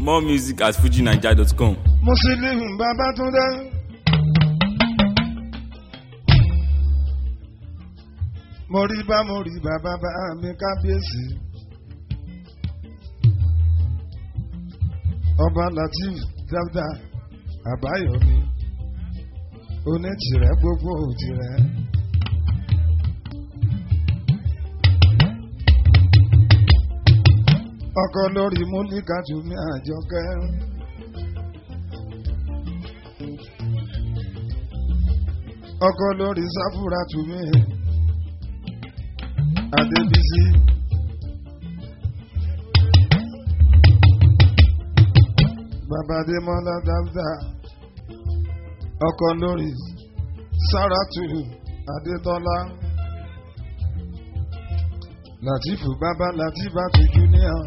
More music at fujinaija.com. Musiliu Babátúndé. Mo rí bá mo rí bàbá bá mi kábíyèsí. Ọba Latif Dáúdà Àbáyọ̀mí. Onítìrẹ gbogbo òtìrẹ. Ọkọ lórí múlíkàtú mi àjọkẹ́. ọkọ lórí sáfúrà tùmí adébísí. babadémọlá dáúdà ọkọ lórí sáràtù adétọ́lá látìfù bàbá látìbàtù júníà.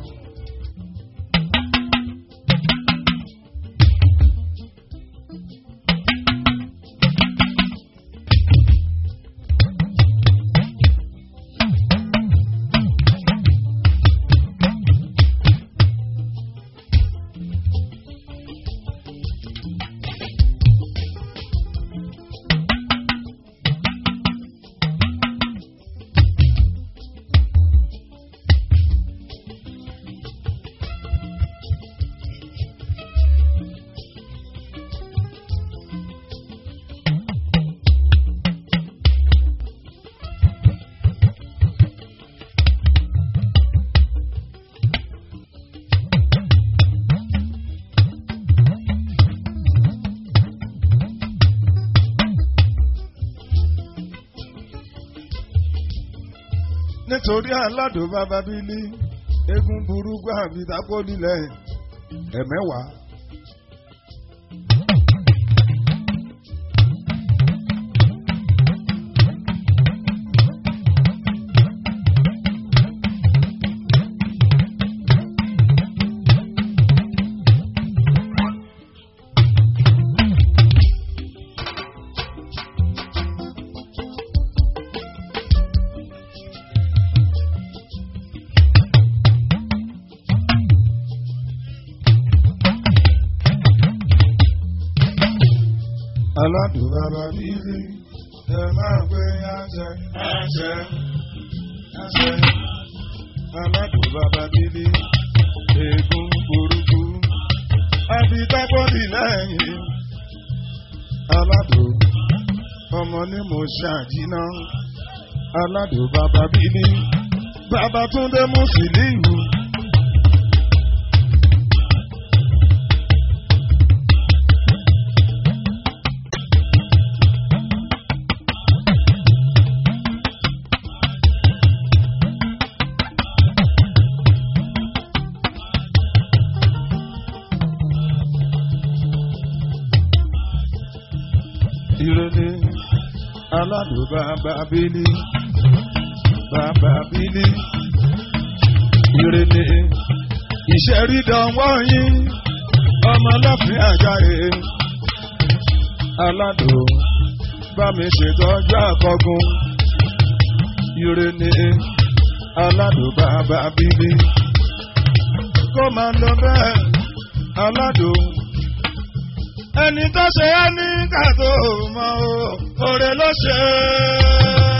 nítorí aládùn bàbá bílí eégún burúkú àbí tako nílẹ̀ ẹ̀mẹ́wàá. aládùn bàbá bílí ẹ máa gbé àṣẹ àṣẹ àṣẹ aládùn bàbá bílí eégún burúkú àbí tábọ́dì lẹ́yìn aládùn ọmọ ní mo ṣàjìnà aládùn bàbá bílí bàbá túndé Musiliu. ìrẹ̀lẹ̀ aládùn bàbá bílí bàbá bílí ìrẹ̀lẹ̀ ìṣẹ̀rídọ̀wọ́ yín ọmọ ọlọ́fin àjàre aládùn bá mi ṣètọ́jú àkọ́gun ìrẹ̀lẹ̀ aládùn bàbá bílí kó máa lọ bẹ́ẹ̀ aládùn ẹni tó ṣe é ní kàtó mọ o òrè ló ṣe é.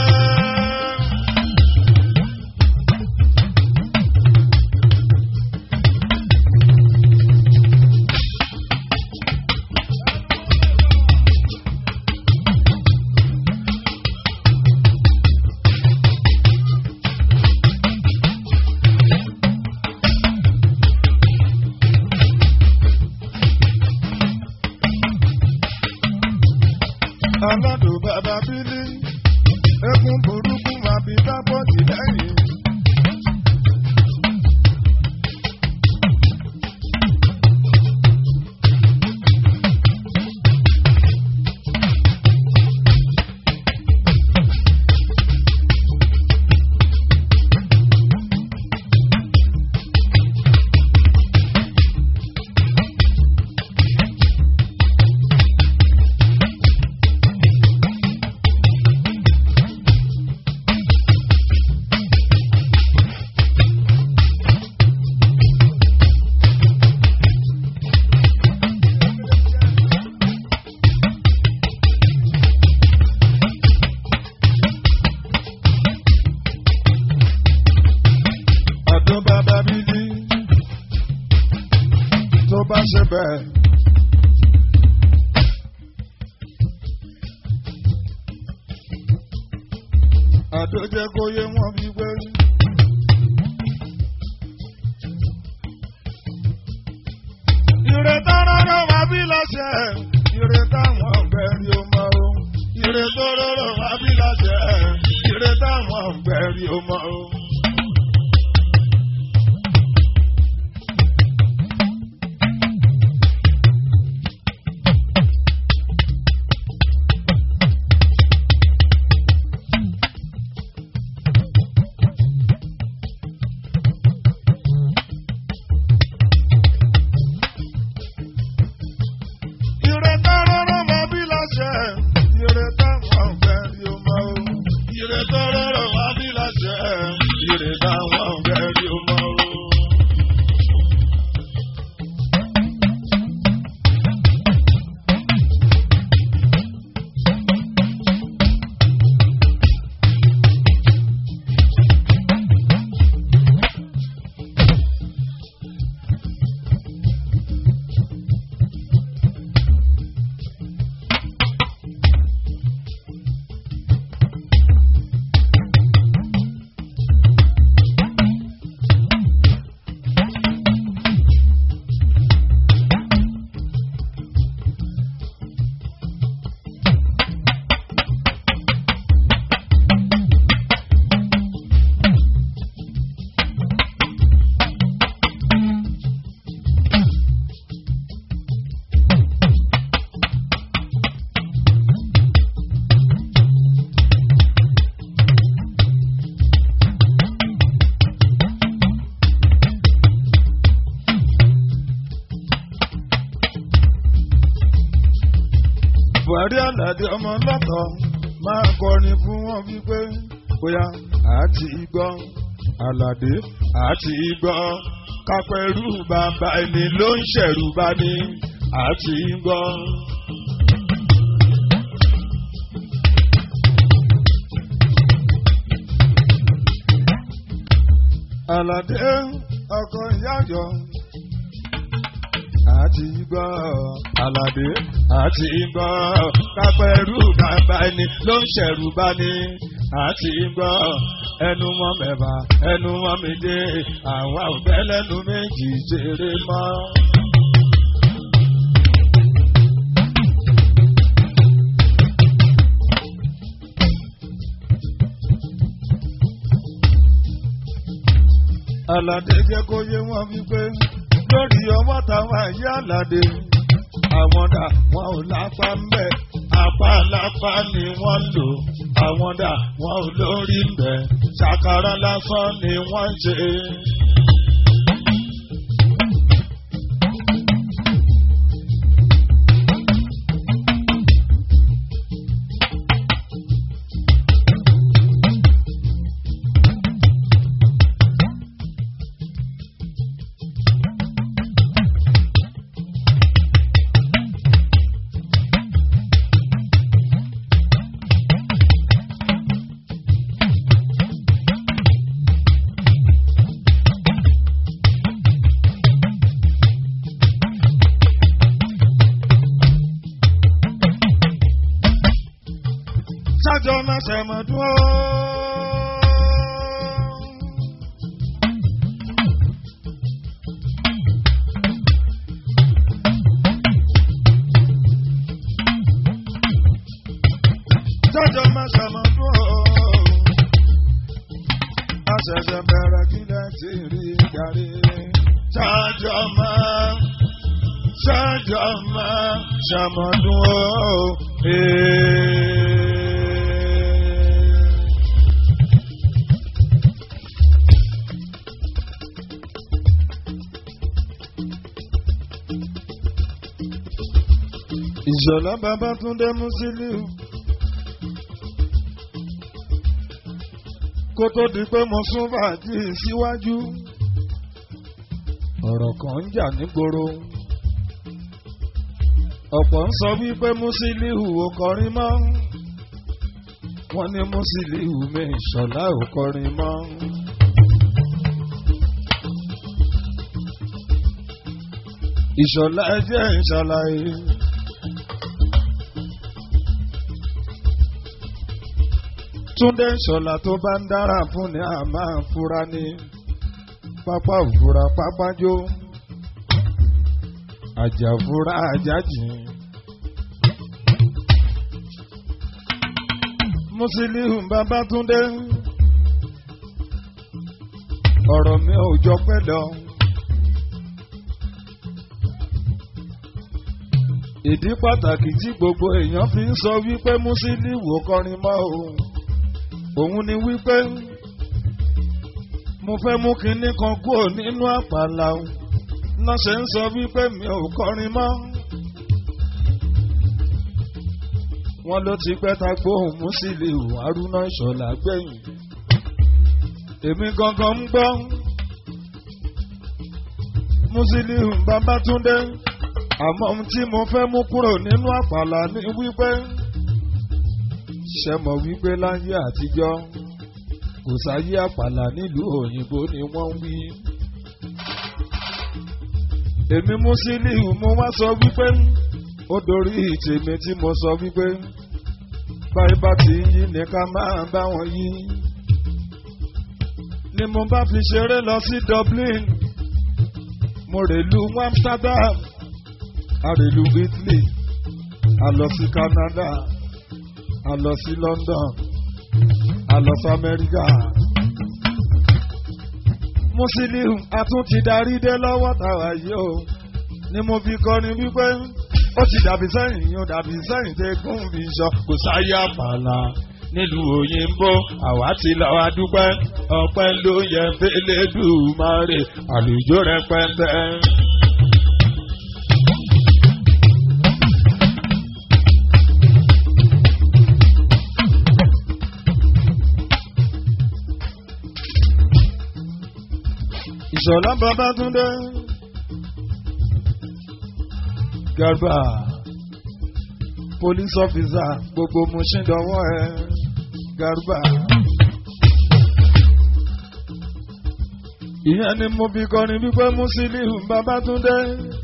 aládùn bàbá bílí eégún burúkú máa bí dábọ́ọ̀dì lẹ́yìn. aládùn bàbá bíbí tó bá ṣe bẹ́ẹ̀. àdójẹ kó yé wọn bí gbé. ìrètá rọrọ wá bí láṣẹ ìrètá wọn ọgbẹrí ọmọ o ìrètá rọrọ wá bí láṣẹ ìrètá wọn ọgbẹrí ọmọ o. ìrètá rọrọ wá bí láṣẹ ìrètá wọn ọgbẹrí ọmọ o ìrètá rọrọ wá bí láṣẹ ìrètá wọn ọgbẹrí ọmọ o. buhari aládé ọmọ lọ́tọ̀ máa kọrin fún wọn wípé bóyá àti gbọ́ aládé àti gbọ́ kápẹ́rù bàbá ẹni ló ń ṣẹ̀rù bá ní àti gbọ́. aládé ọkọ ìyájọ àti gbọ́ aládé àti gbọ́ kápẹ́rù bàbá ẹni ló ń ṣẹ̀rù bá ní àti gbọ́ ẹnu mọ́ mẹ́fà ẹnu mọ́ méje àwa ò fẹ́ lẹ́nu méjì ṣeré mọ́. aládé jẹ́ kó yé wọn wípé lórí ọwọ́ táwọn ayé aládé àwọn dà wọn ò lápá ń bẹ̀ apá lápá ni wọ́n lò àwọn dà wọn ò lórí ń bẹ̀ ṣàkàrà lásán ni wọ́n ṣe. sájọ máa ṣẹ̀mọ̀ dúró. sájọ máa ṣẹ̀mọ̀ dúró. a ṣẹ̀ṣẹ̀ bẹ̀rẹ̀ kílẹ̀ tí rí darí. sájọ máa sájọ máa ṣẹ̀mọ̀ dúró. Ee. ìṣọ̀lá babátúndé musiliu kó tó di pé mo sún fàájì síwájú ọ̀rọ̀ kan ń jà nígboro ọ̀pọ̀ ń sọ wípé musiliu ò kọrin mọ́ wọ́n ní musiliu mi ìṣọ̀lá ò kọrin mọ́. ìṣọ̀lá ẹjẹ́ ìṣàlàyé. túndé ìṣọ̀lá tó bá ń dára fún ni a máa fura ní pápá òfura pápájó àjàfura àjájì. Musiliu Babátúndé ọ̀rọ̀ mi ò jọ pẹ́ lọ. ìdí pàtàkì tí gbogbo èèyàn fi ń sọ wípé Musiliu ò kọrin mọ́ o òun ni wípé mo fẹ́ mú kinní kan kúrò nínú àpàlà o náà ṣe ń sọ wípé mi ò kọrin mọ́. wọ́n ló ti pẹ́ ta gbóhùn Musiliu Haruna Ìṣọ̀lá gbẹ̀yìn èmi gangan ń gbọ́ Musiliu Babátúndé àmọ́ ohun tí mo fẹ́ mú kúrò nínú àpàlà ni wípé ṣe mọ̀ wípé láyé àtijọ́ kò sáyé àpàlà nílùú òyìnbó ni wọ́n ń wí. èmi Musiliu mo wá sọ wípé ó dorí tèmi tí mo sọ wípé báyìí bá ti yí ni ká máa bá wọn yí. ni mo bá fi ṣeré lọ sí Dublin mo rèlú Amsterdam àrèlú Italy a lọ sí Canada a lọ sí London a lọ sí Amẹ́ríkà. Musiliu a tún ti darí dé lọ́wọ́ tàwa yìí o ni mo fi kọrin wípé ó ti dàbí sẹ́yìn ó dàbí sẹ́yìn tẹ gún mi sọ kò sáyé àpàlà nílùú òyìnbó àwa ti lọ adúpẹ́ ọpẹ́ ló yẹ fẹlẹ́dùmarè àlùjọ rẹpẹtẹ. Ìṣọ̀lá Babátúndé Garba police officer gbogbo Mushin dọwọ́ ẹ Garba. Ìyẹn ni mo fi kọrin wípé Musiliu Babátúndé.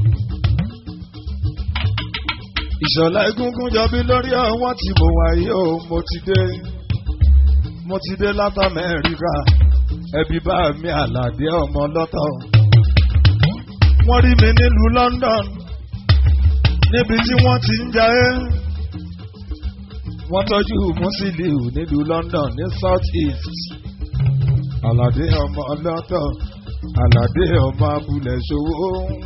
Ìṣọ̀lá egungun jọbí lórí ọwọ́ tí mo wà yìí o mo ti dé mo ti dé láti Amẹ́ríkà ẹbí bá mi àlàdé ọmọ lọ́tọ̀. Wọ́n rí mi nílùú London níbi tí wọ́n ti ń jayé. Wọ́n tọ́jú Musiliu nílùú London ní South East. Àlàdé ọmọ lọ́tọ̀ Àlàdé ọmọ abúlé ṣòwò.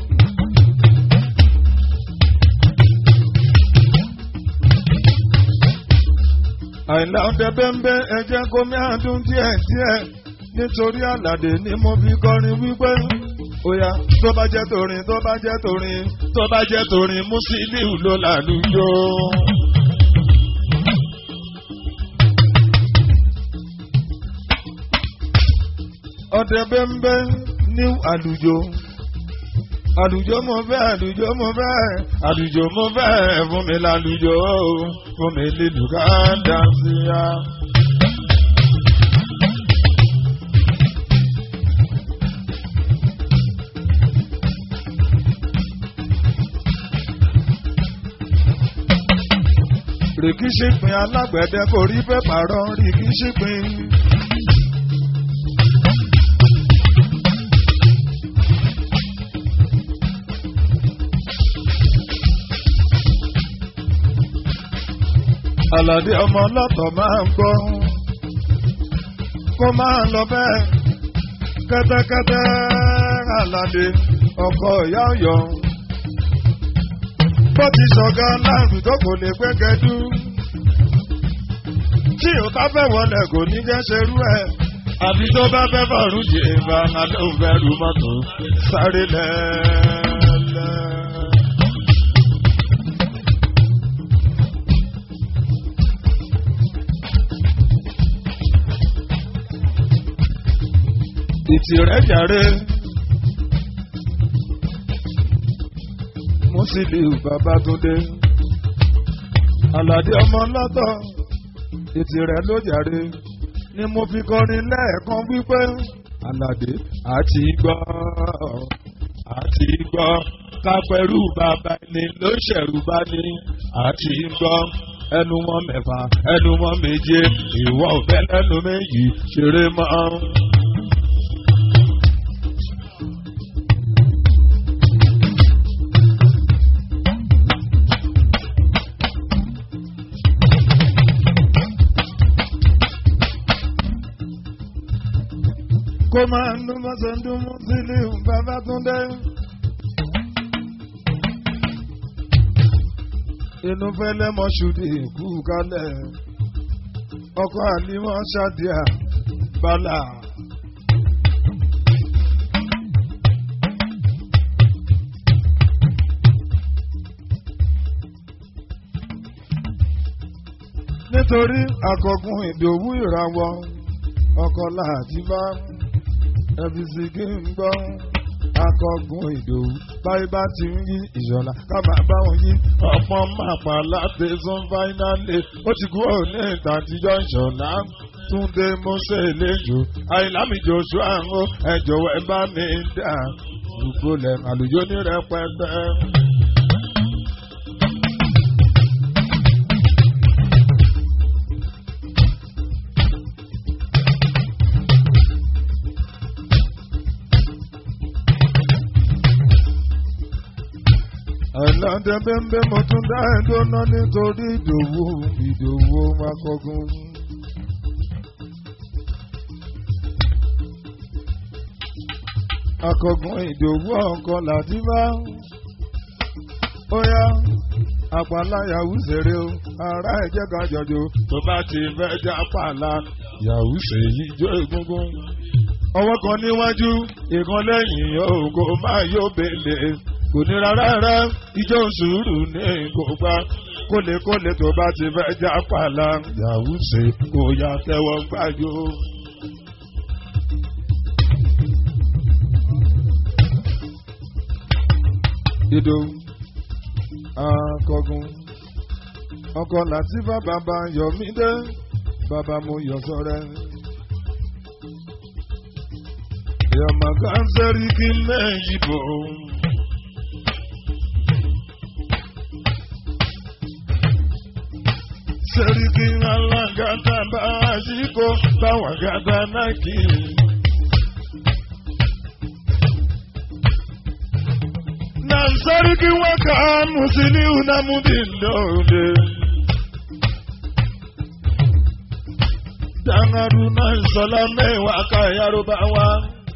Àìlá ọdẹ bẹ́ńbẹ́ ẹ̀jẹ̀ gómìnà dún díẹ̀ díẹ̀ nítorí àlàdé ni mo fi kọrin wípé óyá tó bá jẹ́ torin tó bá jẹ́ torin tó bá jẹ́ torin Musiliu ló làlùjọ. ọdẹ bẹ́ńbẹ́ ní àlùjọ àlùjọ mo fẹ́ àlùjọ mo fẹ́ àlùjọ mo fẹ́ fún mi lálùjọ fún mi lílù ká dá sí ya. rìkí ṣìpín alágbẹ̀dẹ kò rí pépà rán rìkí ṣìpín. Àlàdé ọmọ ọlọ́tọ̀ máa ń gbọ́ kó máa lọ bẹ́ẹ̀ kẹ́tẹ́kẹ́tẹ́ Àlàdé ọkọ ìyá ọ̀yọ́ bó ti ṣọ̀gá láàrú tó kò lè gbẹ́gẹ́dú. tí o bá fẹ́ wọlé kò ní jẹ́ ṣerú ẹ̀. àbí tó bá fẹ́ fọ̀rùn jì ìbá máa ló fẹ́ ru mọ́tò sáré lẹ́lẹ́. ìtìrẹ́ jàre. Musiliu Babátúndé Àlàdé ọmọ lọ́tọ̀ ètì rẹ̀ ló jàre ni mo fi kọrin lẹ́ẹ̀kan wípé Àlàdé àti gbọ́ àti gbọ́ kápẹ́rù bàbá ẹni ló ṣẹ̀rù bá ní àti ń gbọ́ ẹnu wọn mẹ́fà ẹnu wọn méje ìwọ òfẹ́ lẹ́nu méjì ṣeré mọ́. kó máa ń dún mọ́sán dún mú sílé bàbá tún dé. inú fẹ́lẹ́ mọ́ṣúdì kú kálẹ̀ ọkọ̀ àlímọ́ ṣàdíà bálà. nítorí àkọ́kùn ìdòwú ìràwọ̀ ọkọ̀ láti bá ẹbí sì kí n gbọ́ akọgun ìdòwú báyìí bá ti ń yí ìṣọ̀lá ká máa bá wọn yí ọ̀pọ̀ màpá láti sún fáínálì ó ti kú òní ìtàjíjọ́ ìṣọ̀lá túndé mọ́sẹ̀ lẹ́jọ́ àìlámi joshua ń ó ẹ̀jọ̀ ẹ bá mi dà gbogbo lẹ̀ àlùjọ ní rẹpẹtẹ. àìláńdẹ bẹ́ńbẹ́ mo tún dá ẹjọ́ náà nítorí ìdòwú ìdòwú akọgun. akọgun ìdòwú ọkàn láti bá ó yá àpàlà yahoo ṣeré o ara ẹ̀jẹ̀ kan jọjọ tó bá ti fẹ́ já pàlà yahoo ṣèyí jó egungun. ọwọ́ kan níwájú ìkan lẹ́yìn ògo máa yóò bèlè kò ní rárá ijó sùúrù ní gbogbo kólekóle tó bá ti fẹ́ já pàlà yahoo ṣe kò yá tẹ́wọ́ gbájú. Dido akọgun ọkọ Latifa bàbá Yọmídé bàbá mo yọ sọrẹ. Yọmọ kan sẹ́rí kí mẹ́yìn bò. Sẹ́rí kí alágàtà bá àsìkò báwọn gàtà náà kì í. na sarki waka musiliu na mudindode dangaru na salame waka yarubawa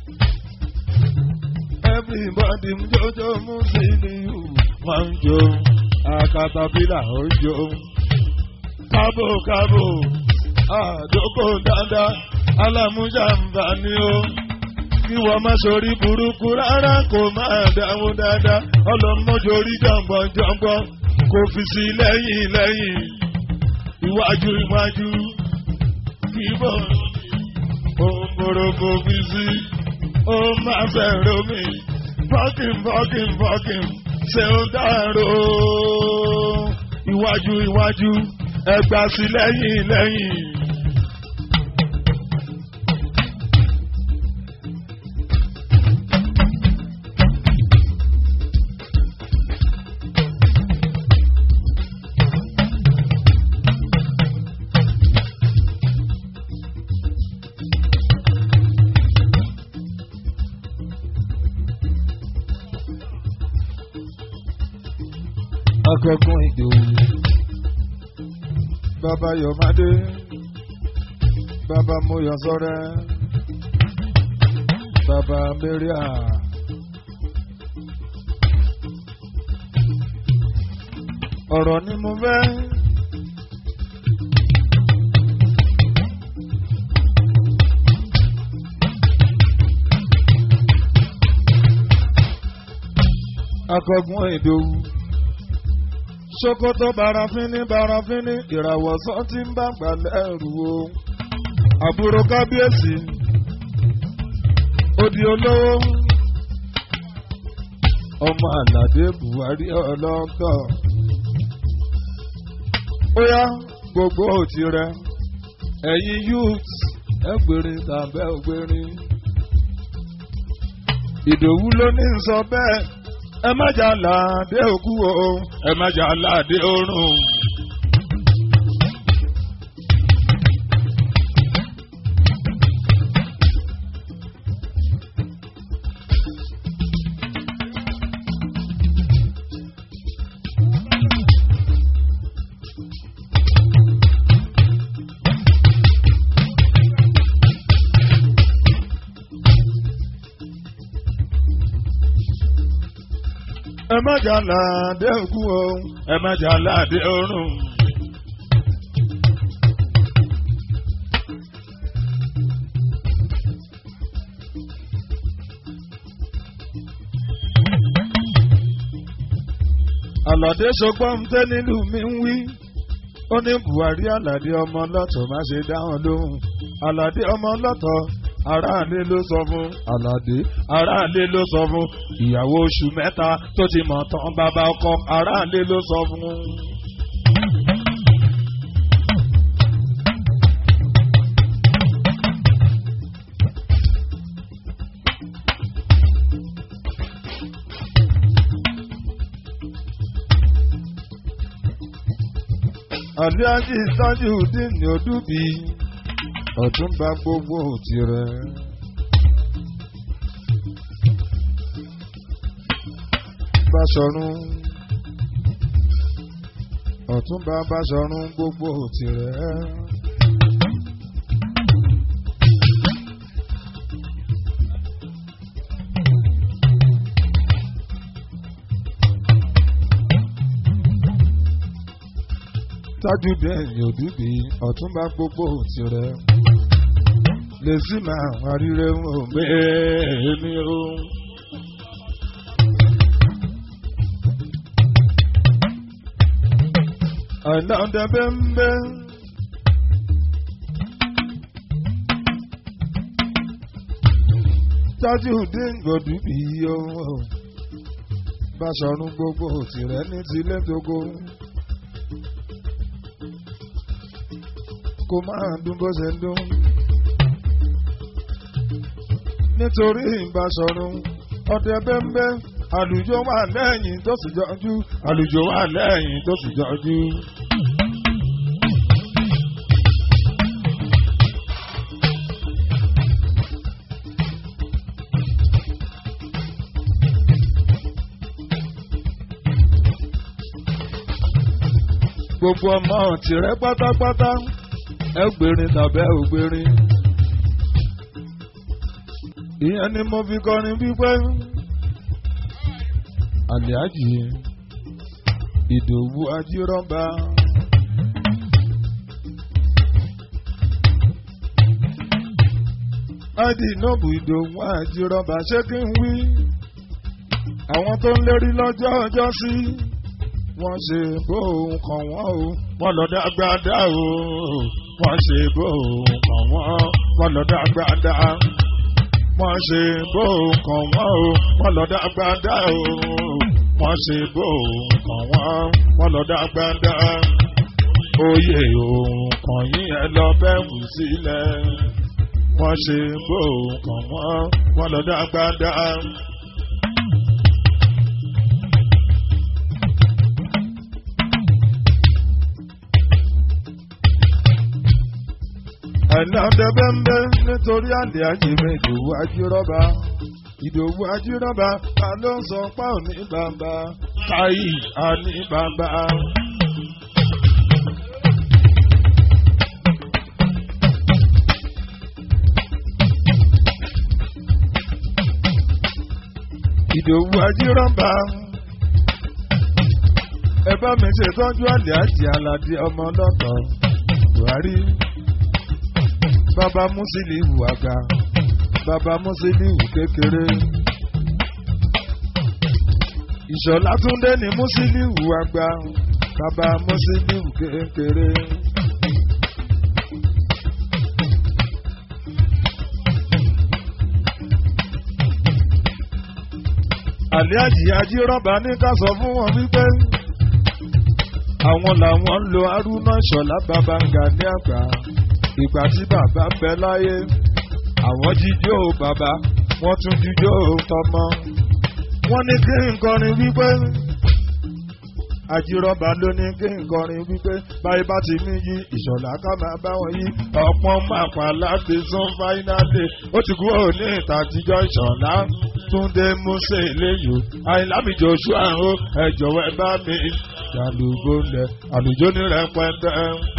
everybody mjojo musiliu wanjo akatapila ojo kabo kabo adoko dada alamujambani o kí wọ́n má sori burúkú rárá kó máa dáhùn dáadáa ọlọ́mọdéorí jọ̀ngbọ̀n jọ̀ngbọ̀n kò fi sí lẹ́yìn lẹ́yìn iwájú iwájú kí bọ̀ òǹbòrò kò fi sí ó máa fẹ̀rẹ̀ omi fọ́kìn fọ́kìn fọ́kìn ṣe ó dárò iwájú iwájú ẹgbàá sí lẹ́yìn lẹ́yìn. akọkùn ìdòwú bàbá yọmádé bàbá mọyọsọrẹ bàbá mẹríà. ọ̀rọ̀ ni mo fẹ́. akọgun ìdòwú sokoto barafini barafini ìràwọ̀ sàn ti ń bá gbalẹ̀ ẹrù o àbúrò kábíyèsí odi olówó ọmọ àlàdé buhari ọlọ́kọ̀ ó yá gbogbo òtí rẹ ẹ̀yin youth ẹgbẹ̀rin tàbẹ́ ògbẹ̀rin ìdòwú ló ní sọ bẹ́ẹ̀ ẹ má jà láàdé òkú o ẹ má jà láàdé ọ̀run. ẹ má jà láàdé òkú o ẹ má jà láàdé ọ̀run. àlàdé sọgbọ́n tẹ́ nílùú mi ń wí ó ní buhari àlàdé ọmọ lọ́tọ̀ má ṣe dáhùn lóhùn àlàdé ọmọ lọ́tọ̀ aráàlú ló sọ fún àlàdé aráàlú ló sọ fún ìyàwó oṣù mẹ́ta tó ti mọ̀ tán bàbá ọkọ aráàlú ló sọ fún. àlíájì sájú dín ní odúbi ọ̀túnba gbogbo tirẹ̀. Báṣọ̀run ọ̀túnba Báṣọ̀run gbogbo tirẹ̀. tájú dẹ́yìn òdúbi ọ̀túnba gbogbo tirẹ̀ lè sí máa wá rírẹ wọn bẹ́ẹ̀ ni ó. àìná ọdẹ bẹ́ẹ̀ tájú dẹ́yìn òdúbi yóò Báṣọ̀run gbogbo tirẹ̀ ní tilẹ̀ tógó. kó máa dún bó ṣe ń dún. nítorí Ìbáṣọ̀run ọdẹ bẹ́ńbẹ́ àlùjọ wà lẹ́yìn tó sì jọjú àlùjọ wà lẹ́yìn tó sì jọjú. gbogbo ọmọ tìrẹ pátápátá ẹ gbèrin tàbí ẹ ò gbèrin. ìyẹn ni mo fi kọrin wípé àlẹ́àjì ìdòwú ajírọ́ba. ádì nọ́ọ̀bù ìdòwú ajírọ́ba ṣé kí n wí. àwọn tó ń lérí lọ́jọ́ ọjọ́ sí wọ́n ṣe bóun kàn wọ́n o wọ́n lọ dágbádá o wọ́n ṣe bóun kàn wọ́n wọ́n lọ dágbádá wọ́n ṣe bóun kàn wọ́n o wọ́n lọ dágbádá o wọ́n ṣe bóun kàn wọ́n wọ́n lọ dágbádá oyè òun kàn yín ẹ lọ bẹ́ẹ̀kù sílẹ̀ wọ́n ṣe bóun kàn wọ́n wọ́n lọ dágbádá. àìláńdẹ bẹ́ńbẹ́ nítorí àlè àjèmí ìdòwú ajírọ́ba ìdòwú ajírọ́ba ta ló ń sọ pa òní bàbá káyì àní bàbá. ìdòwú ajírọ́ba ẹ bá mi ṣètọ́jú àlè àjì aládé ọmọ ọlọ́tọ̀ buhari bàbá Musiliu àgbà bàbá Musiliu kékeré. Ìṣọ̀lá Túndé ní Musiliu àgbà bàbá Musiliu kékeré. Àlíájì Ajírọ́bà ní ká sọ fún wọn wípé àwọn làwọn ń lo Haruna Ìṣọ̀lá bàbá Gani àgbà ìgbà tí bàbá ń bẹ láyé àwọn jíjó bàbá wọ́n tún jíjó tọmọ wọ́n ní kí n kọrin wípé àjírọ́bà ló ní kí n kọrin wípé báyìí bá ti mí yí ìṣọ̀lá ká máa bá wọn yí ọ̀pọ̀ màpá láti sún fáínálì ó ti kúrò ní ìta àtijọ́ ìṣọ̀lá túndé músè léyò àìlámi joshua ó ẹ jọ̀wọ́ ẹ bá mi jàlùbọ́ lẹ̀ àlùjọ ní rẹpẹtẹ.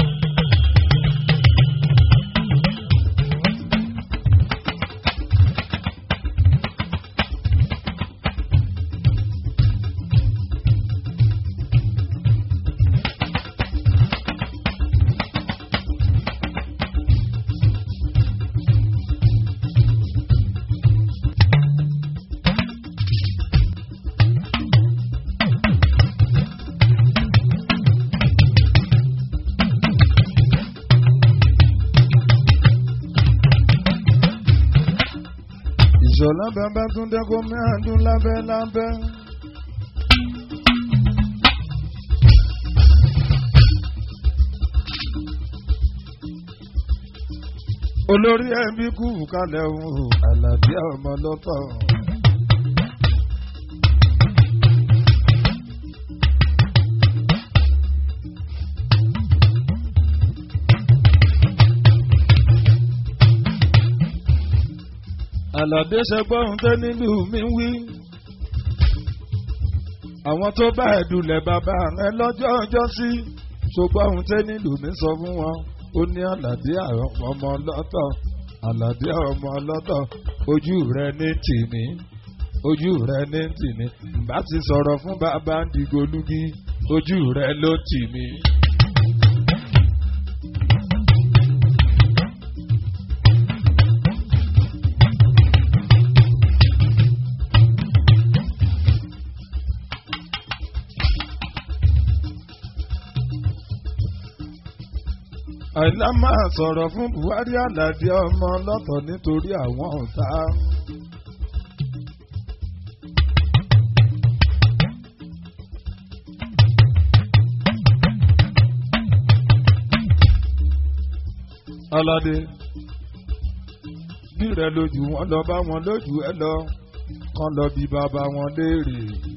ìṣọ̀lá bàbá tún dẹ́kun mẹ́àdún lábẹ́ lábẹ́. olórí ẹbí kú kalẹ̀ òun àlàbí ọmọ lọ́tọ̀. àlàdé ṣẹgbọ́n tẹ́ nílùú mi wí. àwọn tó bá ẹ̀dùnlẹ̀ bàbá rẹ lọ́jọ́ ọjọ́ sí ṣùgbọ́n ohun tẹ́ nílùú mi sọ fún wọn ó ní àlàdé ọmọ ọlọ́tọ̀ àlàdé ọmọ ọlọ́tọ̀ ojú rẹ ní tìní ojú rẹ ní tìní bá ti sọ̀rọ̀ fún bàbá ń dìgolúgi ojú rẹ ló tì mí. àìlá máa sọ̀rọ̀ fún buhari aládé ọmọ lọ́tọ̀ nítorí àwọn ọ̀tá. aládé bí rẹ lójú wọn lọ bá wọn lójú ẹ lọ kán lọ bí bàbá wọn léèrè.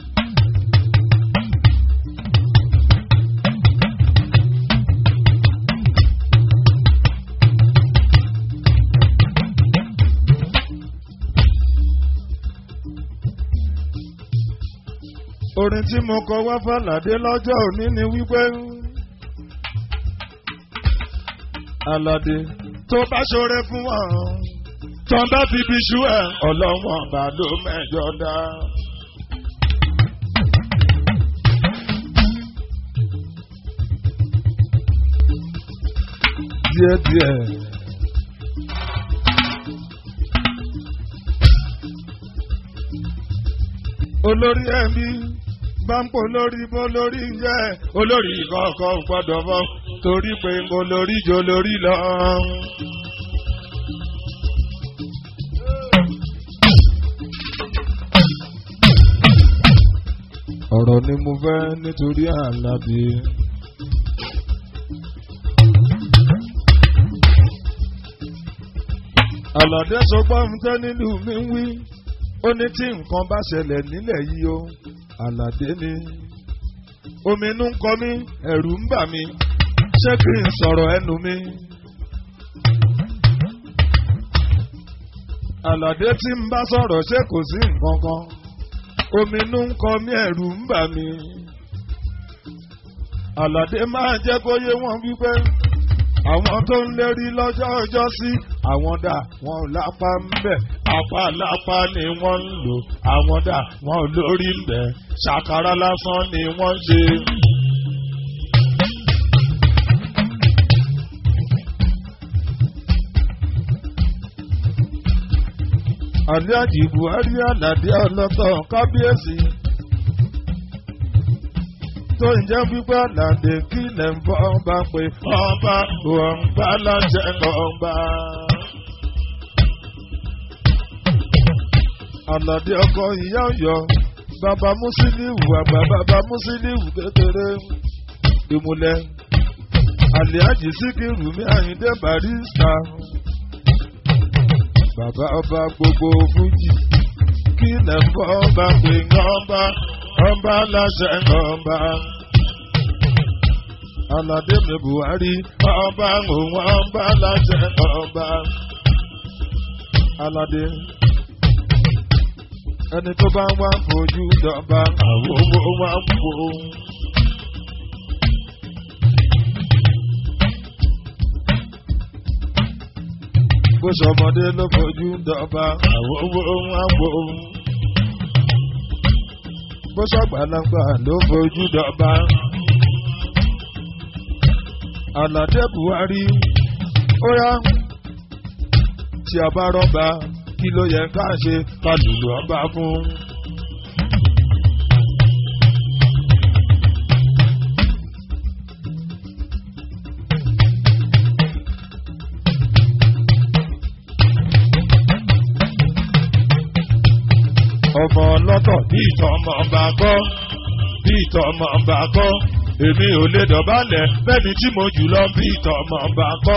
orin tí mo kọ wá fàlàdé lọ́jọ́ òní ni wípé Àlàdé tó bá ṣoore fún wọn tó bá fi bí ṣú ẹ ọlọ́wọ́n bá ló mẹ́jọ dá. díẹ̀díẹ̀. olórí ẹbí bá ń pò lórí bó lórí ń jẹ́ olórí kọ̀ọ̀kan gbọ́dọ̀ bọ́ torí pé olórí jo lórí lọ. ọ̀rọ̀ ni mo fẹ́ nítorí Àlàbí. Àlàdé sọ gbọ́n tẹ́ nínú mi ń wí ó ní tí nǹkan bá ṣẹlẹ̀ nílẹ̀ yìí o àlàdé ni omi inú ń kọ mí ẹ̀rù ń bà mí ṣé kí n sọ̀rọ̀ ẹnu mi. àlàdé tí ń bá sọ̀rọ̀ ṣé kò sí nǹkan kan omi inú ń kọ mí ẹ̀rù ń bà mí. àlàdé máa jẹ́ kó yé wọn wípé àwọn tó ń lérí lọ́jọ́ ọjọ́ sí àwọn dà wọn ò lápá ń bẹ̀ apá lápá ni wọ́n ń lò àwọn dà wọn ò lórí ń bẹ̀ ṣàkàrà lásán ni wọ́n ń ṣe. Àlíájì Buhari Àlàdé ọlọ́tọ̀ kábíyèsí tó ń jẹ́ wípé Àlàdé kí lẹ̀ ń bọ́ bá pé ọba òun bá láṣẹ ọba. Àlàdé ọkọ ìyá Ọ̀yọ́ bàbá Musiliu àgbà bàbá Musiliu kékeré ìmùlẹ̀ Àlíájì Síkírù mi Àyìndé Barrister bàbá ọba gbogbo fújì kílẹ̀ fọ́ bá pè ọba ọba láṣẹ ọba. Aládé mi Buhari ọba òun ọba láṣẹ ọba. Aládé ẹni tó bá wá fojú dọba àwọn owó wá wò ó. bó sọmọdé ló fojú dọba àwọn owó wá wò ó. bó sọgbàlagbà ló fojú dọba. Àlàdé Buhari ó yá tí a bá rọ́bà kí ló yẹ ká ṣe ká lùlù ọba fún. ọmọ ọlọ́tọ̀ bí ìtọ́ ọmọ ọba kọ́ bí ìtọ́ ọmọ ọba kọ́ èmi ò lè dọ̀bálẹ̀ bẹ́ẹ̀ni tí mo jù lọ bí ìtọ́ ọmọ ọba kọ́.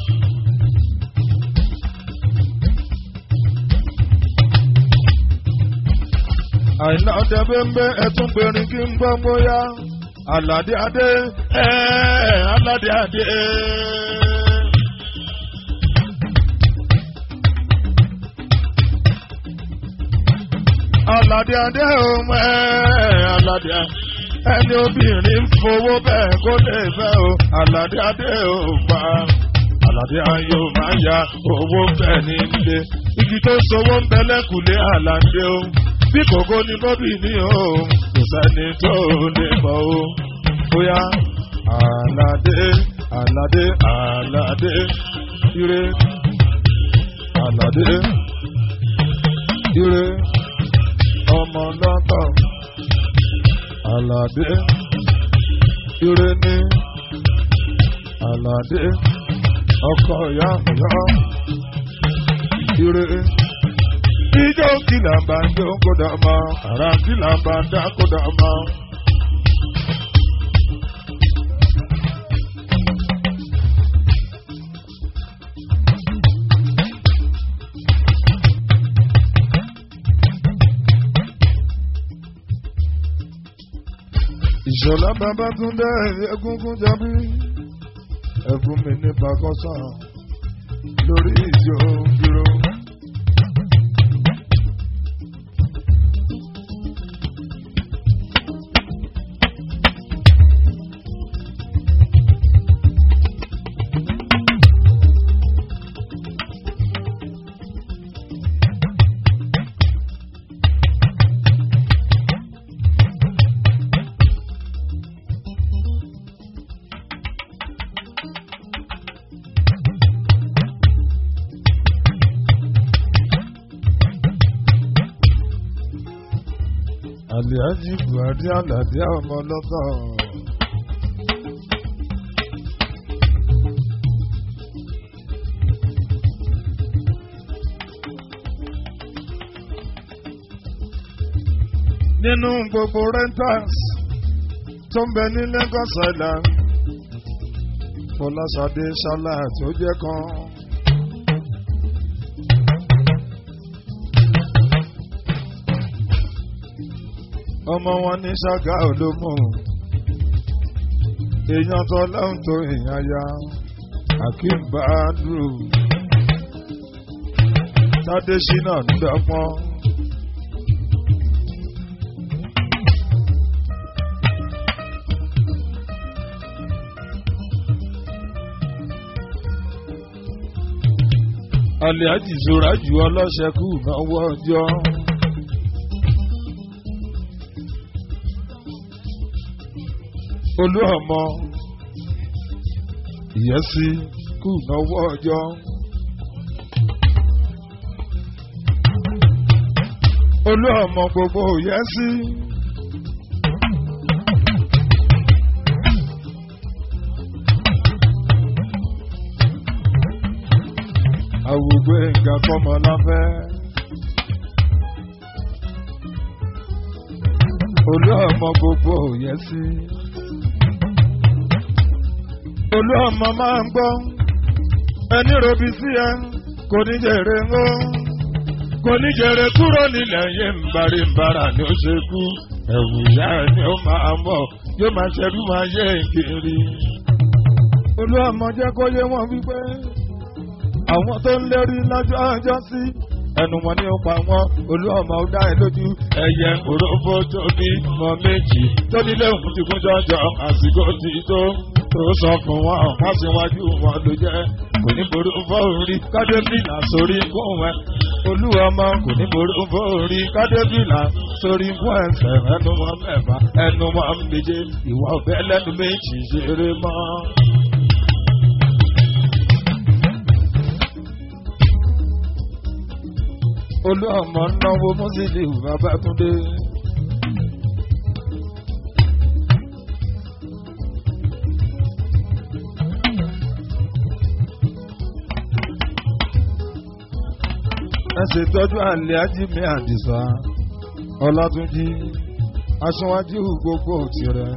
àìná ọdẹ bẹ́ẹ̀ ẹtún gbẹrin kí n gbọ́ bóyá aládé adé ẹ́ẹ́ aládé adé. aládé adé òun ẹ́ẹ́ aládé adé ẹni obìnrin ń fowó bẹ́ẹ̀ kó lè fẹ́ o aládé adé ò pa aládé ayò máa ya owó bẹ́ẹ̀ nílé igi tó sowó ń bẹ lẹ́kùlé aládé o bí kòkó ni bọ́bí ní o kò sẹ́ni tó lè mọ̀ o bóyá aládé aládé aládé ire aládé ire ọmọ lọ́tọ̀ aládé ire ní aládé ọkọ ìyá ìyá ire ijó kìlà bá ń jó kódà mọ́ ara kìlà bá ń dá kódà mọ́. ìṣọ̀lá babátúndé egungun jábí ẹ̀fún mi ní pakọ́sà lórí ìjọ dúró. Àlìájì Buhari Àlàdé ọmọ ọlọ́kọ̀. Nínú gbogbo rentals tó ń bẹ ní Lagos Island, Fọláṣadé Ṣálá tó jẹ́ kan. ọmọ wọn ní ṣága olómù èèyàn tó lọ́hùn tó èèyàn ya akeem badru tádésínà ń dọ́gbọ́n. Àlìájì Zora ju ọlọ́ṣẹ́kù náwó ọjọ́. olú ọmọ ìyẹ́sí kù náwó ọjọ́. olú ọmọ gbogbo ìyẹ́sí. àwùgbé nǹkan kọ́mọ láfẹ́. olú ọmọ gbogbo ìyẹ́sí olú ọmọ máa ń gbọ́ ẹni robi sí ẹ kò ní jèrè ń ó kò ní jèrè kúrò nílẹ̀ yé ń bari ń bara ni ó ṣe kú ẹ̀wù ìyá ẹ̀ ni ó máa mọ̀ yóò máa ṣẹ́rú máa yé kiri. olúwàmọ̀ jẹ́ kó yé wọn wípé àwọn tó ń lérí lọ́jọ́ ọjọ́ sí ẹnu wọn ni ó pa wọn olúwàmọ̀ ó dá ẹ lójú ẹyẹ òróbó tó bí mọ méjì tó nílé òun ti kún jọjọ àsìkò ti tó tó sọ fún wọn wọn síwájú wọn ló jẹ kò ní ború fóorí kádébìlà sórí fún ẹ olúwàmọ̀ kò ní ború fóorí kádébìlà sórí fún ẹsẹ̀ ẹnu wọn mẹ́fà ẹnu wọn méje ìwà ọ̀bẹ lẹ́nu méjì ṣeré mọ́. olú ọmọ náwó mọ́sílì babátúndé. ẹ ṣètọ́jú àlẹ́ ajímẹ́ àdìsá ọlátúnjí aṣíwájú gbogbo tirẹ̀.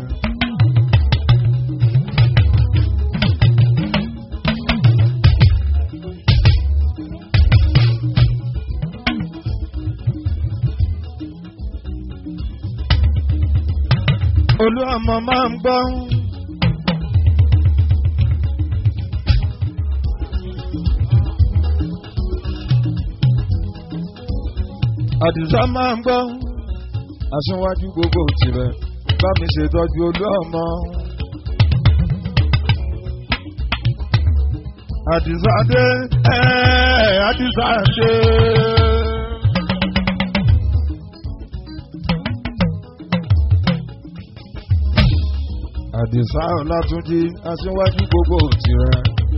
olú ọmọ máa ń gbọ́. àdìsá máa ń gbọ́. aṣíwájú gbogbo tirẹ̀ bá mi ṣètọ́jú olú ọmọ. àdìsá dé ẹ́ẹ́ àdìsá dé. àdìsá ọlátúnjí aṣíwájú gbogbo tirẹ̀.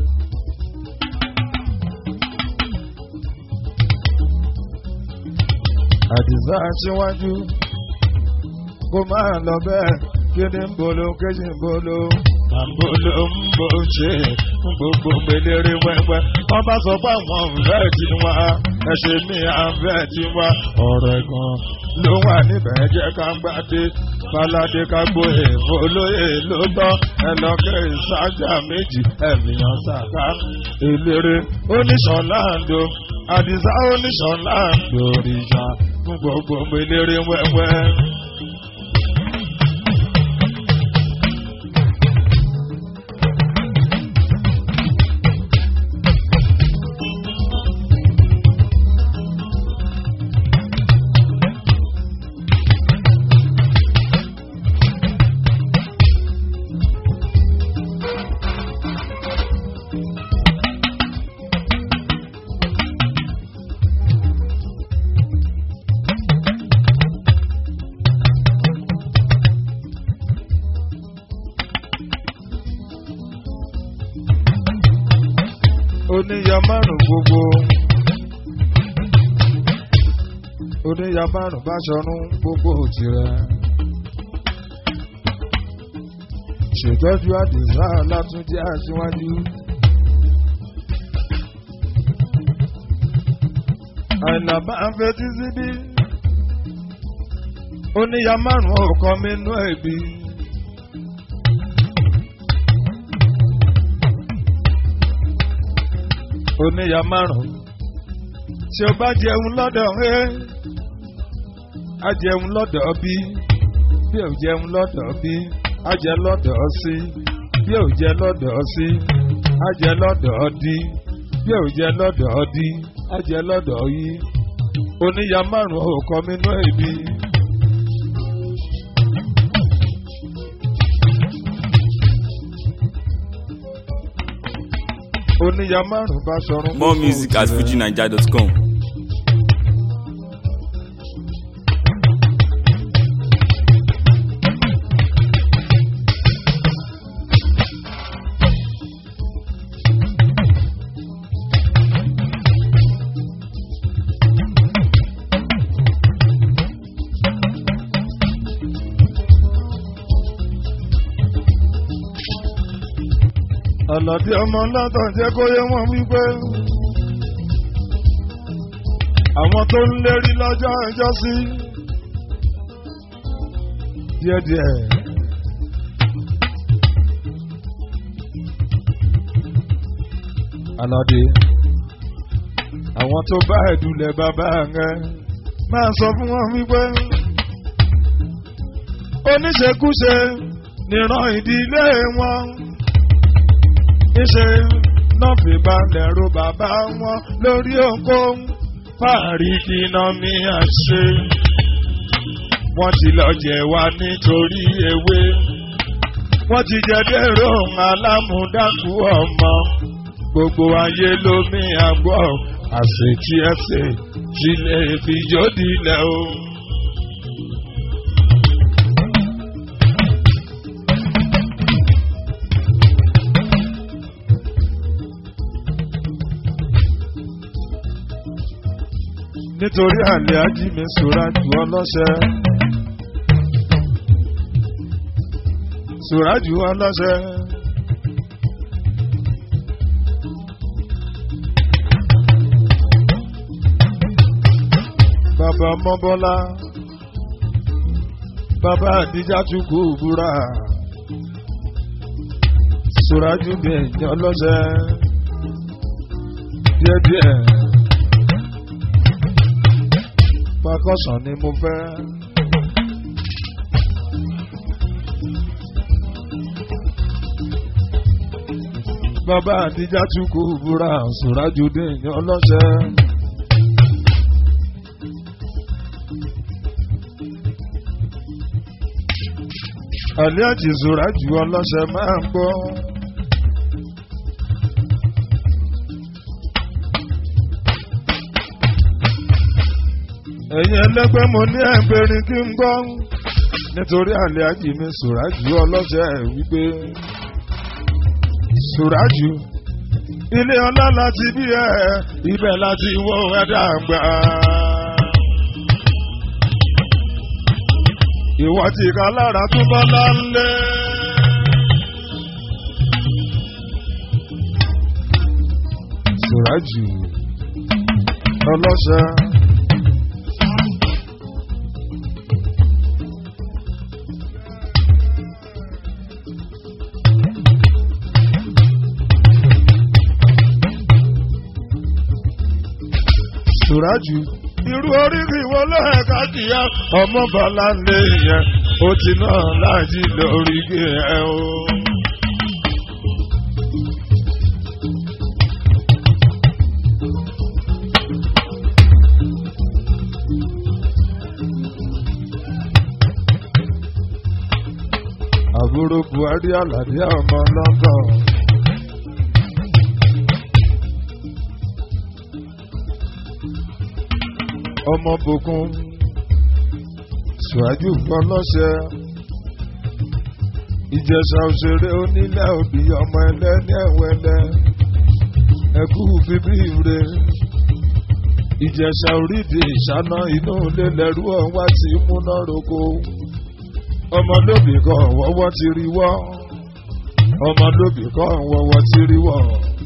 àdìsá aṣíwájú kó máa lọ bẹ́ẹ̀ kí ni ń bolo kéjì ń bolo. àbolo ń bò ṣe gbogbo gbèlérè wẹ́wẹ́ wọ́n bá sọ pé àwọn ọ̀rẹ́ ti wá ẹ̀ṣẹ̀ mi àfẹ́ ti wá ọ̀rọ̀ ẹ̀gàn ló wà níbẹ̀ jẹ́ ká gbádé balade ká gbóyè olóyè ló tọ́ ẹlọ́kẹ́ ìsájà méjì ẹ̀mìyàn sàká eléré oníṣọ̀láńdó àdìsá oníṣọ̀láńdó òrìṣà fún gbogbo eléré wẹ́wẹ́. oníyà márùn gbogbo oníyà márùn bá ṣọrun gbogbo tirẹ̀ ṣètọ́jú àdìsá látúndí aṣíwájú àìlà bá ń fetí síbí oníyà márùn ọkọ mi nú ẹbí. oníyà márùn tí o bá jẹun lọ́dọ̀ ẹ á jẹun lọ́dọ̀ bí bí ò jẹun lọ́dọ̀ bí á jẹ lọ́dọ̀ sí bí ò jẹ lọ́dọ̀ sí á jẹ lọ́dọ̀ dí bí ò jẹ lọ́dọ̀ dí á jẹ lọ́dọ̀ yí oníyà márùn ò kọ́ mi nú ẹ̀bí. oníyà márùn bá sọrun. More music at fujinaija.com. àlàdé ọmọ látàn jẹ́ kó yé wọn wípé àwọn tó ń lérí lọ́jọ́ ẹjọ́ sí díẹ̀díẹ̀. àlàdé àwọn tó bá ẹ̀dùnlẹ̀ bàbá rẹ̀ máa sọ fún wọn wípé oníṣekúṣe níran ìdílé wọn níṣe náà fi balẹ̀ ro bàbá wọn lórí ohunkóhun fàárí kí iná mi àṣe wọ́n ti lọ jẹ wá nítorí ewé wọ́n ti jẹ dèrò alámúdákú ọmọ gbogbo ayé lómi àgbọ̀ àṣetí ẹsẹ̀ tí lè fi jódìlẹ̀ o. nítorí àlè ajími sòrà jù ọlọ́ṣẹ́. sòrà jù ọlọ́ṣẹ́. bàbá mọ́bọ́lá bàbá àdíjà tún kú búra sòrà jù bí ẹ̀yìn ọlọ́ṣẹ́ díẹ̀díẹ̀ pakọ́sàn ni mo fẹ́. bàbá àtijọ́ tún kú búra sùrájúdé ní ọlọ́ṣẹ́. àlẹ́ àti sùrájú ọlọ́ṣẹ́ máa ń gbọ́. ẹ̀yin ẹlẹ́gbẹ́ mo ní ẹgbẹ̀rin kí n gbọ́ nítorí àlẹ́ àjì mi sùrájú ọlọ́sẹ̀ wípé sùrájú ilé ọlá láti bí ẹ ibẹ̀ láti wọ ẹ̀dá gbà. ìwọ tí ká lára túbọ̀ lálẹ́. sùrájú ọlọ́sẹ̀. Sùrájù. Irú oríkì wo lẹ́ẹ̀ka kìíyá ọmọ bọ́lá lé yẹn ó ti náà láti lórí gé ẹ o. Àbúrò Buhari Àlàdé ọmọ London. ọmọ bòkun ṣùájú fọlọ́ṣẹ ìjẹsà òṣèré onílẹ̀ òbí ọmọ ẹlẹ́ni ẹ̀wẹ̀lẹ̀ ẹ̀kú bíbí ire ìjẹsà orídìí ìṣáná inú ilé lẹ́rú ọ̀wá ti múná roko ọmọlóbì kan wọ́wọ́ ti rí wọ́ ọmọlóbì kan wọ́wọ́ ti rí wọ́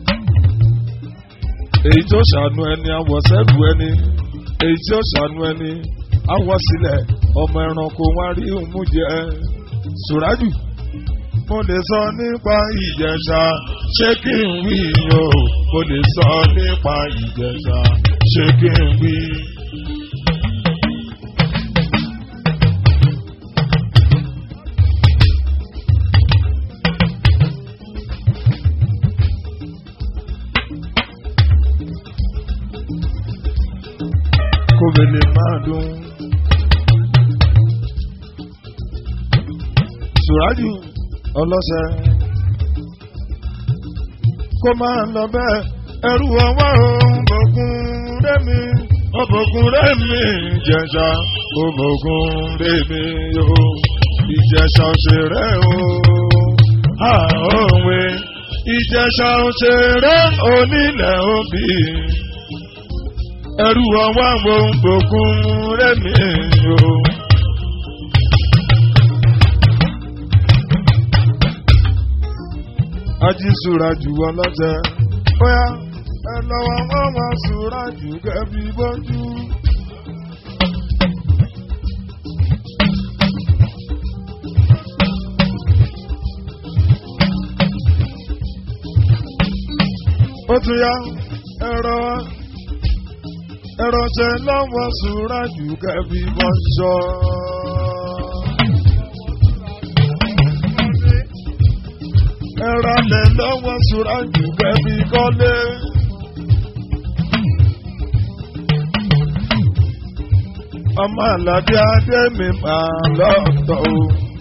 èyí tó ṣàánú ẹni àwọ̀sẹ́rù ẹni èyí tí ó ṣàánú ẹni awọ sílẹ̀ ọmọ ẹranko wá rí òmù jẹ sùrájù. mo lè sọ nípa ìjẹ̀ṣà ṣé kí n wí o mo lè sọ nípa ìjẹ̀ṣà ṣé kí n wí. kóbele máa dún. Sùrájù ọlọ́sẹ̀ kó máa lọ bẹ́ẹ̀ ẹrú ọwọ́ òbògùn rẹ́mi òbògùn rẹ́mi ìjẹ̀ṣà òbògùn rẹ́mi o ìjẹ̀ṣà òṣèré o àòwe ìjẹ̀ṣà òṣèré onílẹ̀ òbí ẹrú ọwọ́ àwọn òkun rẹ̀mí o. ají sùrà jù wọn lọ́tẹ̀ bóyá ẹ lọ́wọ́ wọn wọn sùrà jù kẹ́bí bójú. ó tún yá ẹ̀rọ ẹrọ̀ṣẹ́ lọ́wọ́ sùúrà jù kẹ́bí bọ́ ṣọ́. ẹrọ̀lẹ̀ lọ́wọ́ sùúrà jù kẹ́bí kọ́lé. ọmọ àlàdé adé mi máa lọ́tọ̀ o.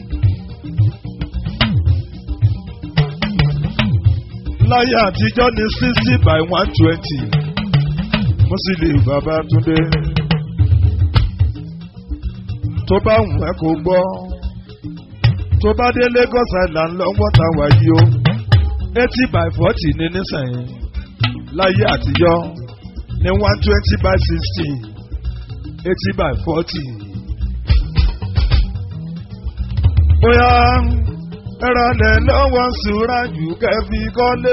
láyé àtijọ́ ní sixty by one twenty Musili Babátúndé tó bá wù ẹ́ kó gbọ́ tó bá dé Lagos Island lọ́wọ́ tá a wà yìí o eighty by forty ní nísànyí láyé àtijọ́ ní one twenty by sixty eighty by forty. bóyá ẹ̀rọ lẹ̀ lọ́wọ́ sùúrà jù kẹ́fì kọ́lé.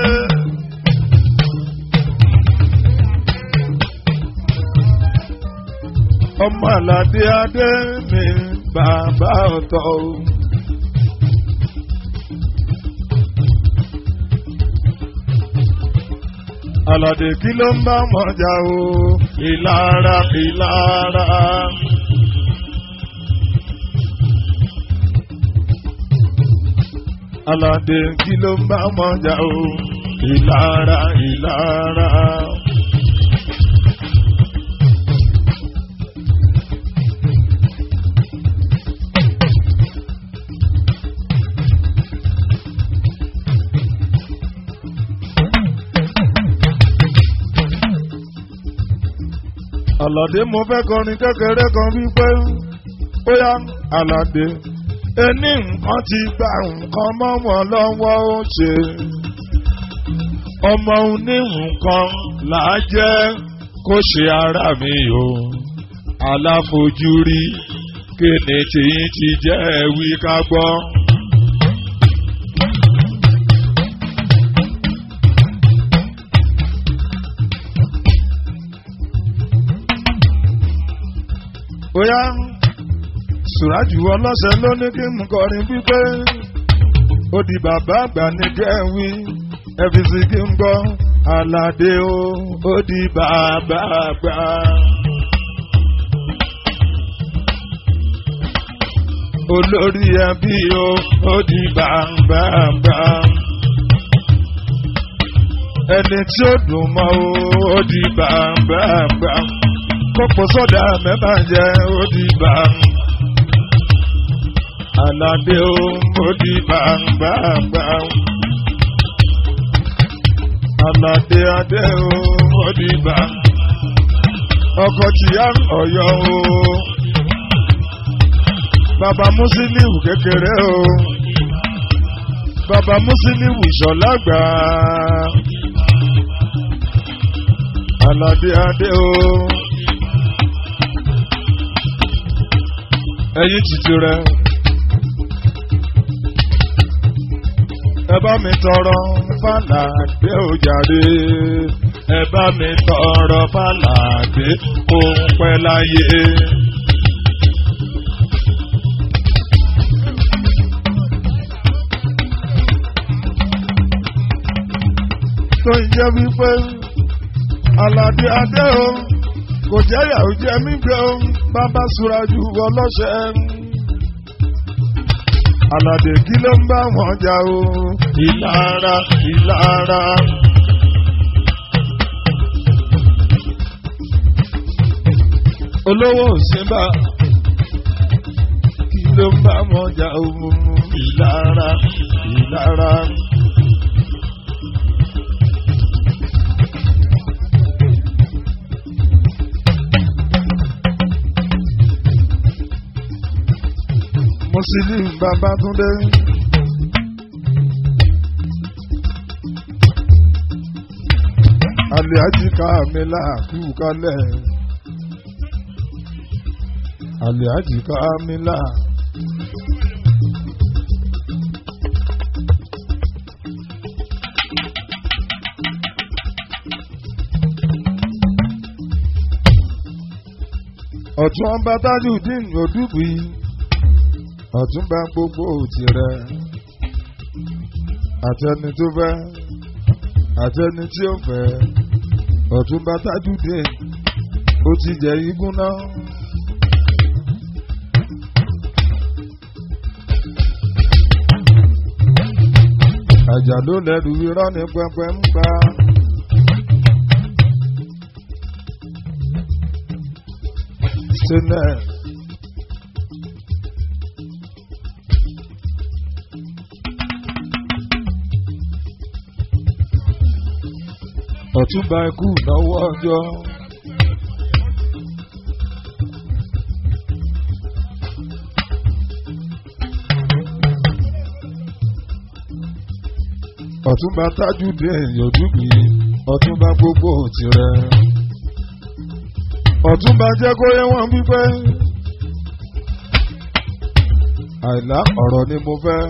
ọmọ àlàdé adé mi bàbá ọ̀tọ̀ o. àlàdé kí ló ń bá mọ̀jà o ìlara ìlara. àlàdé kí ló ń bá mọ̀jà o ìlara ìlara. Àlàdé mo fẹ́ kọrin kékeré kan wípé bóyá Àlàdé ẹni nǹkan ti gba nǹkan mọ́ wọn lọ́wọ́ ó ṣe ọmọ oní nǹkan là á jẹ́ kó ṣe ara mi o aláfojúrí kéde tìyín ti jẹ́ wí ká gbọ́. bóyá sùrájù ọlọ́sẹ̀ ló ní kí n kọrin wípé ó di bàbá àgbà ní kẹ́wí ẹ̀fíìsì kí n gbọ́ aládé o ó di bàbá àgbà. olórí ẹbí o ó di bàbá àgbà. ẹni tí ó dùn mọ́ o ó di bàbá àgbà kókò sọ́dà mẹ́fà jẹ́ òdìbà. Àlàdé o, òdìbà gbàgbà. Àlàdé adé o, òdìbà. Ọkọ̀ tìyá ọ̀yọ́ o. Bàbá Mùsílíù kékeré o. Bàbá Mùsílíù ìṣọ̀lágbà. Àlàdé adé o. ẹyin títí rẹ. ẹ bá mi tọrọ fàlàdé òjàre ẹ bá mi tọrọ fàlàdé òun pẹ́ láyé. tó ń jẹ́ wípé aládé adé o kò jẹ́ ìyàwó jẹ́ mí gbé o bàbá suraju ọlọ́ṣẹ́. Àlàdé kí ló ń bá wọn jà o? Ìlara ìlara. Olówó òsínbà kí ló ń bá wọn jà o? Ìlara ìlara. Musili Babátúndé. Àlìájì Kàmílà kú kalẹ̀. Àlìájì Kàmílà. Ọ̀tún ọba Tajudeen Odúbùí ọ̀túnba gbogbo tirẹ̀ àtẹni tó fẹ́ àtẹni tí ó fẹ́ ọ̀túnba Tajudeen ti jẹ igún náà. àjà ló lẹ́rù irọ́ ní pẹpẹ ń pa. sílẹ̀. ọ̀túnba ikú náwó ọjọ́. ọ̀túnba tájúdé yòdúbí ọ̀túnba gbogbo tirẹ̀. ọ̀túnba jẹ́ kó yẹ wọ́n wípé àìlá ọ̀rọ̀ ni mo fẹ́.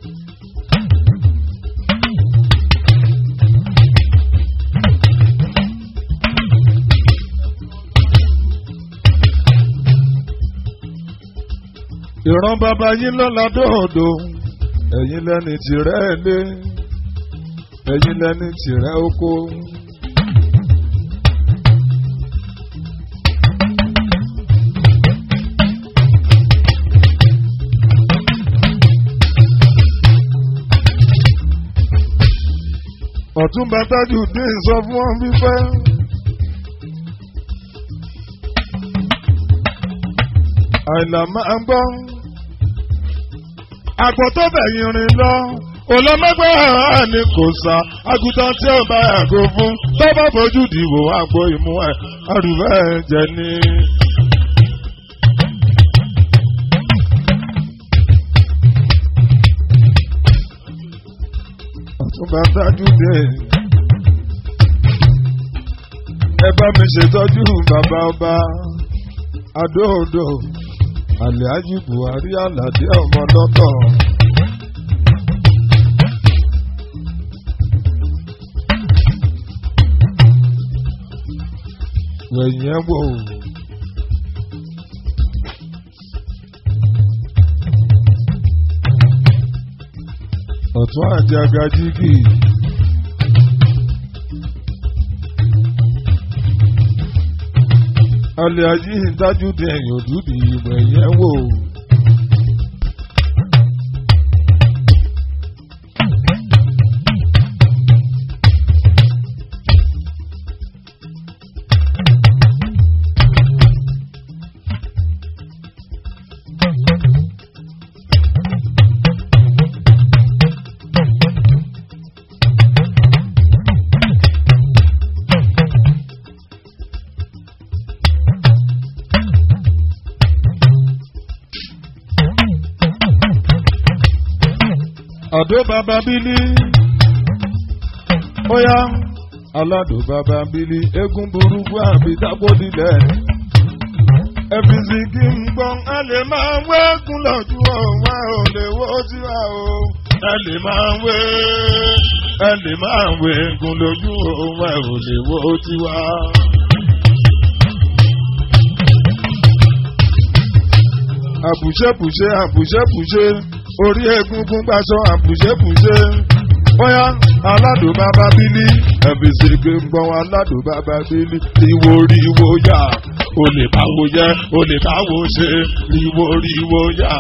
ìran bàbá yín lọ́la dòdò ẹ̀yin lẹ́ni tìrẹ́ lé ẹ̀yin lẹ́ni tìrẹ́ oko. ọ̀túnba tájú dín sọ fún wọn fífẹ́. àìlà máa ń gbọ́. àgbọ̀ tó bẹ̀yìn rìn lọ olọ́mọgbẹ́ ni kò sá àgùntàn tí ó bá yàgò fún tó bá fojú dìbò àgbo ìmú ẹ̀ àrùbẹ́ jẹ ní. ọ̀túnba tájú dé ẹ bá mi ṣètọ́jú bàbá ọba adóodò àlẹ́ájì buhari aládé ọmọ lọ́tọ̀. wẹ̀yìn ẹ̀ wò. ọ̀tún àjàgà jígì. alẹ́ ají dájú dé ẹ̀yìn òdúdì ìwẹ̀ yẹn wò. àdó bàbá bílí óyá aládò bàbá bílí eégún burúkú àbí dábòdìlẹ̀ ẹ̀fìsì kí n gbọ́n ẹ lè máa wẹ́gùn lọ́jú ọ̀hún ẹ ò lè wó tiwa o ẹ lè máa wé ẹ lè máa wẹ́gùn lójú ọ̀hún ẹ ò lè wó tiwa. àbùṣẹ́bùṣẹ́ àbùṣẹ́bùṣẹ́ orí egungun gbaṣọ àbùṣẹ́bùṣẹ́ bóyá aládùn bàbá bílí ẹ̀bí sèké ń gbọ́n aládùn bàbá bílí ìwò ríwó yá o lè báwo yẹ o lè báwo ṣe ríwó ríwó yá.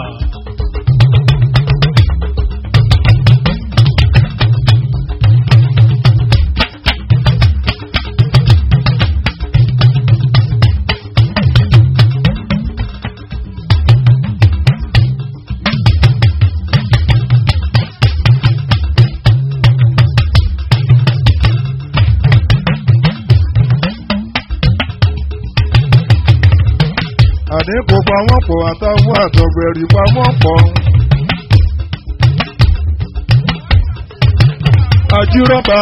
àní kò pa wọ́n pọ̀ àtàwọn àtọ̀gbẹ̀rì pa wọ́n pọ̀. àjírọ́bà.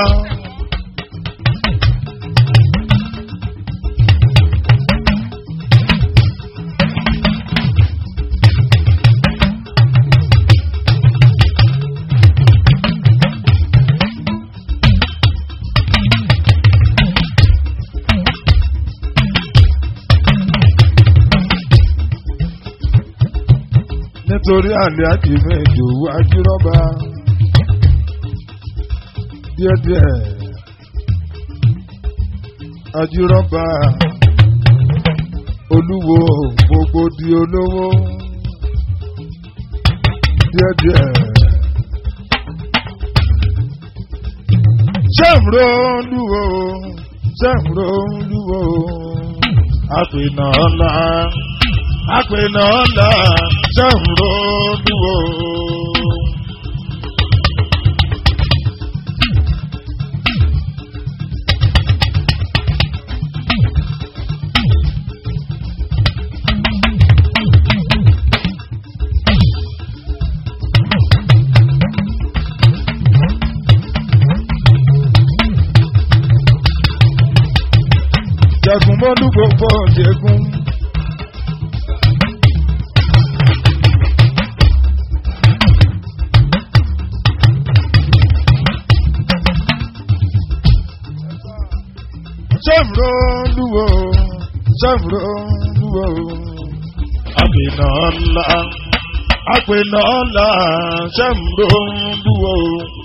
nítorí àlẹ́ àjìmẹ́ ìdòwú ajírọ́bà díẹ̀díẹ̀ ajírọ́bà olúwo gbogbo di olówó díẹ̀díẹ̀. sẹ́mùró olúwo sẹ́mùró olúwo àpènà ọ̀la àpènà ọ̀la sẹ́mùró olúwo. jẹkun mọdún gbogbo jẹkun. sẹ́mùró lúwo sẹ́mùró lúwo àpènà ńlá àpènà ńlá sẹ́mùró lúwo.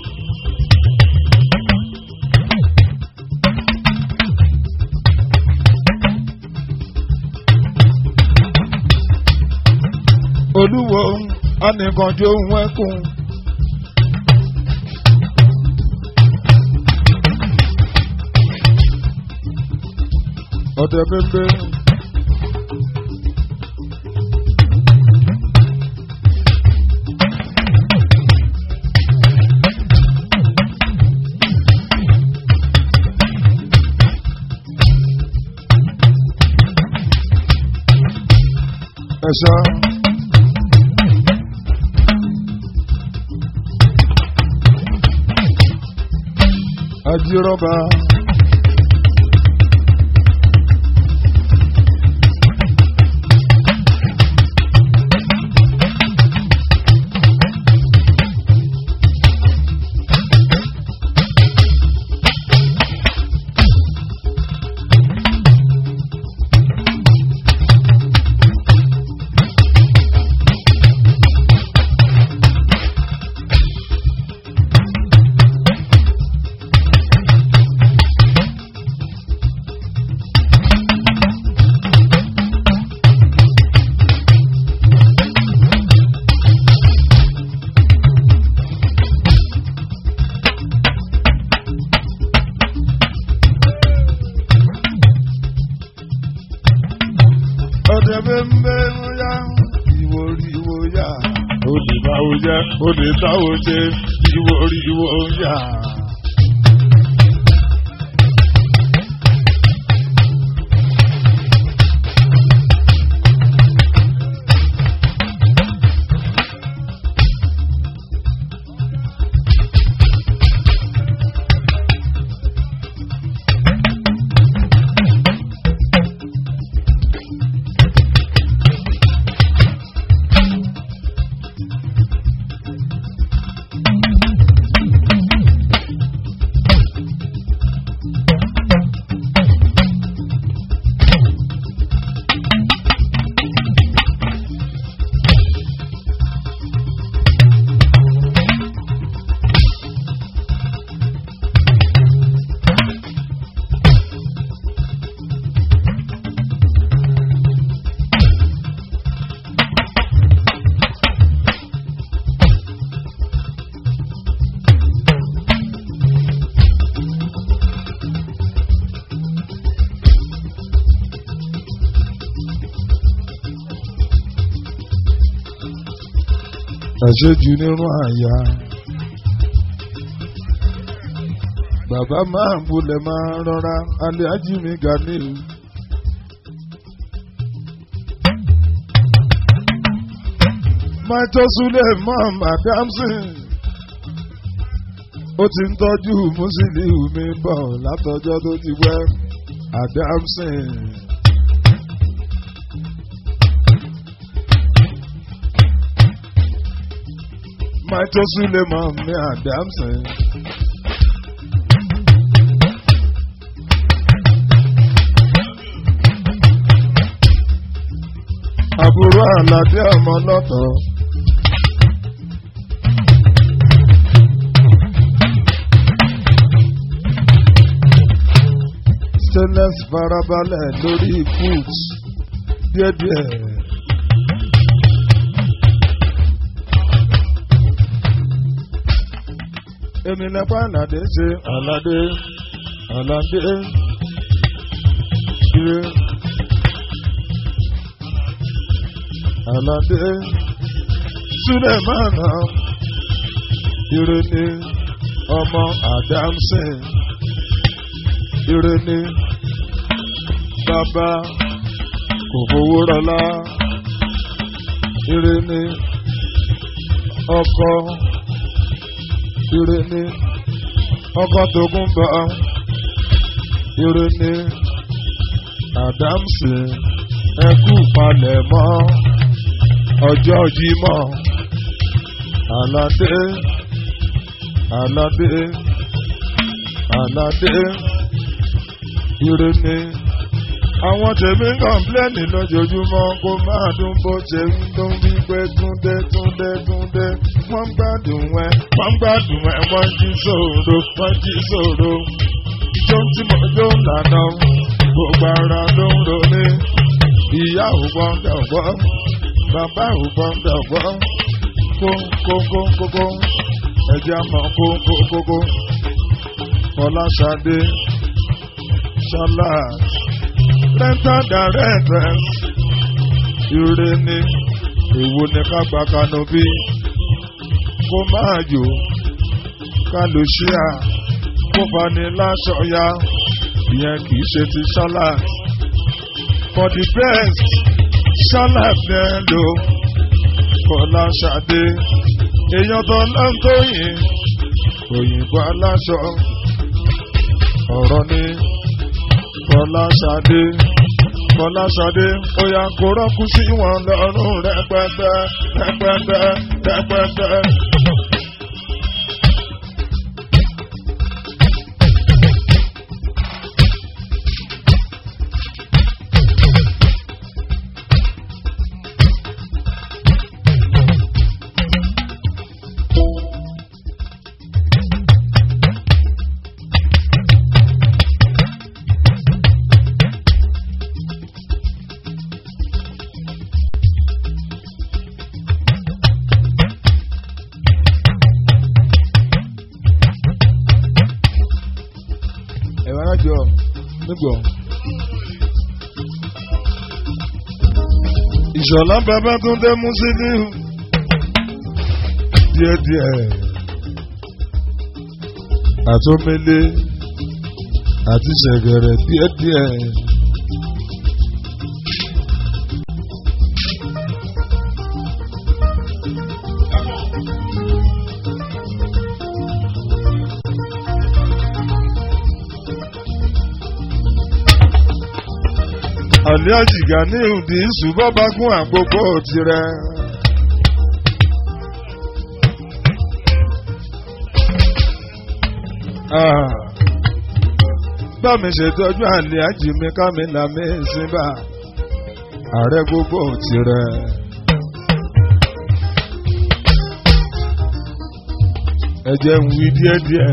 olúwo anìkànjú ohun ẹkùn. ọ̀dẹ̀ bẹ́ẹ̀ ẹ̀ṣọ́. ajírọ́bà. ọ̀dẹ̀ bẹ́ẹ̀ ya ìwò rí ìwò ya olè báwo jẹ́ olè táwo ṣe ìwò rí ìwò ya. àṣejù nínú àyà. Bàbá máa ń bulẹ̀ máa ń rọra alẹ́ ajími Ganiu. Maito Suleiman Adamson. Ó ti ń tọ́jú Musiliu mi bọ̀ látọjọ́ tó ti wẹ́ Adamson. Maito Suleiman mi Adamson. Àbúrò Àlàdé ọmọ lọ́tọ̀. Stainless farabalẹ̀ lórí foot. díẹ̀díẹ̀. èmi lẹ́pà àlàdé ṣe àlàdé àlàdé ire àlàdé sulemana ire ni ọmọ adamson ire ni bàbá kò fowó rọlá ire ni ọkọ ire ni ọkọ tógun bọ ire ni adamson ẹkú palẹ̀mọ́ ọjọ́ jímọ̀ aládé aládé aládé ire ni àwọn tèmi ń kọ̀ǹpléènì lójoojúmọ́ kó máa dún bó ṣe ń dún bí pé túndé túndé túndé wọ́n ń gbádùn ẹ wọ́n ń gbádùn ẹ wọ́n jí sòro wọ́n jí sòro ijó tí mo jó lànà gbogbo ara ló ń ronú ìyá ò gbọ́dọ̀ gbọ́ bàbá ò gbọ́dọ̀ gbọ́ kó kó kó kó kó ẹ̀jẹ̀ àmọ́ kó kó kó kó Fọláṣadé ṣọlá rental directors ire ni èwo ni ká gba kanopi kó máa jò ká lò ṣíà kó fani láṣọ ya ìyẹn kì í ṣe ti ṣọlá for the best ṣọlá fẹ́ lò Fọláṣadé èèyàn tó lọ́n tó yìn òyìnbó aláṣọ ọ̀rọ̀ ni Fọláṣadé Fọláṣadé ó yá kó rọ́kú sí wọn lọ́rùn rẹpẹtẹ rẹpẹtẹ rẹpẹtẹ. ẹ̀wọ̀n arájọ nígbọ̀. ìṣọ̀lá bàbá tó dé mú sílí díẹ̀díẹ̀ àtọ́mẹ́lé àti ṣẹ̀gẹ̀rẹ̀ díẹ̀díẹ̀. àlẹ́ àjìgá ní ìdí ṣùgbọ́n bá gún àgbogbo tirẹ̀. bá mi ṣètọ́jú àlẹ́ àjì mi ká mi là mí síbà ààrẹ gbogbo tirẹ̀. ẹ jẹ́ ń wí díẹ̀díẹ̀.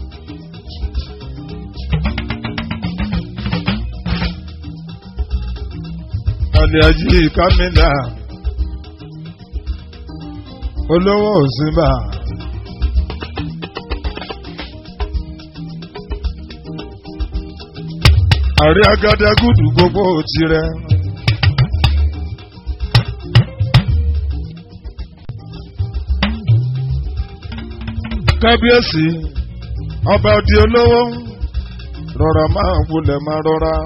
àlẹ́àjì kámẹ́là olówó òsínbà. àrí agadagudu gbogbo tirẹ̀. kábíyèsí ọba òdi olówó rọra máa wulẹ̀ máa rọra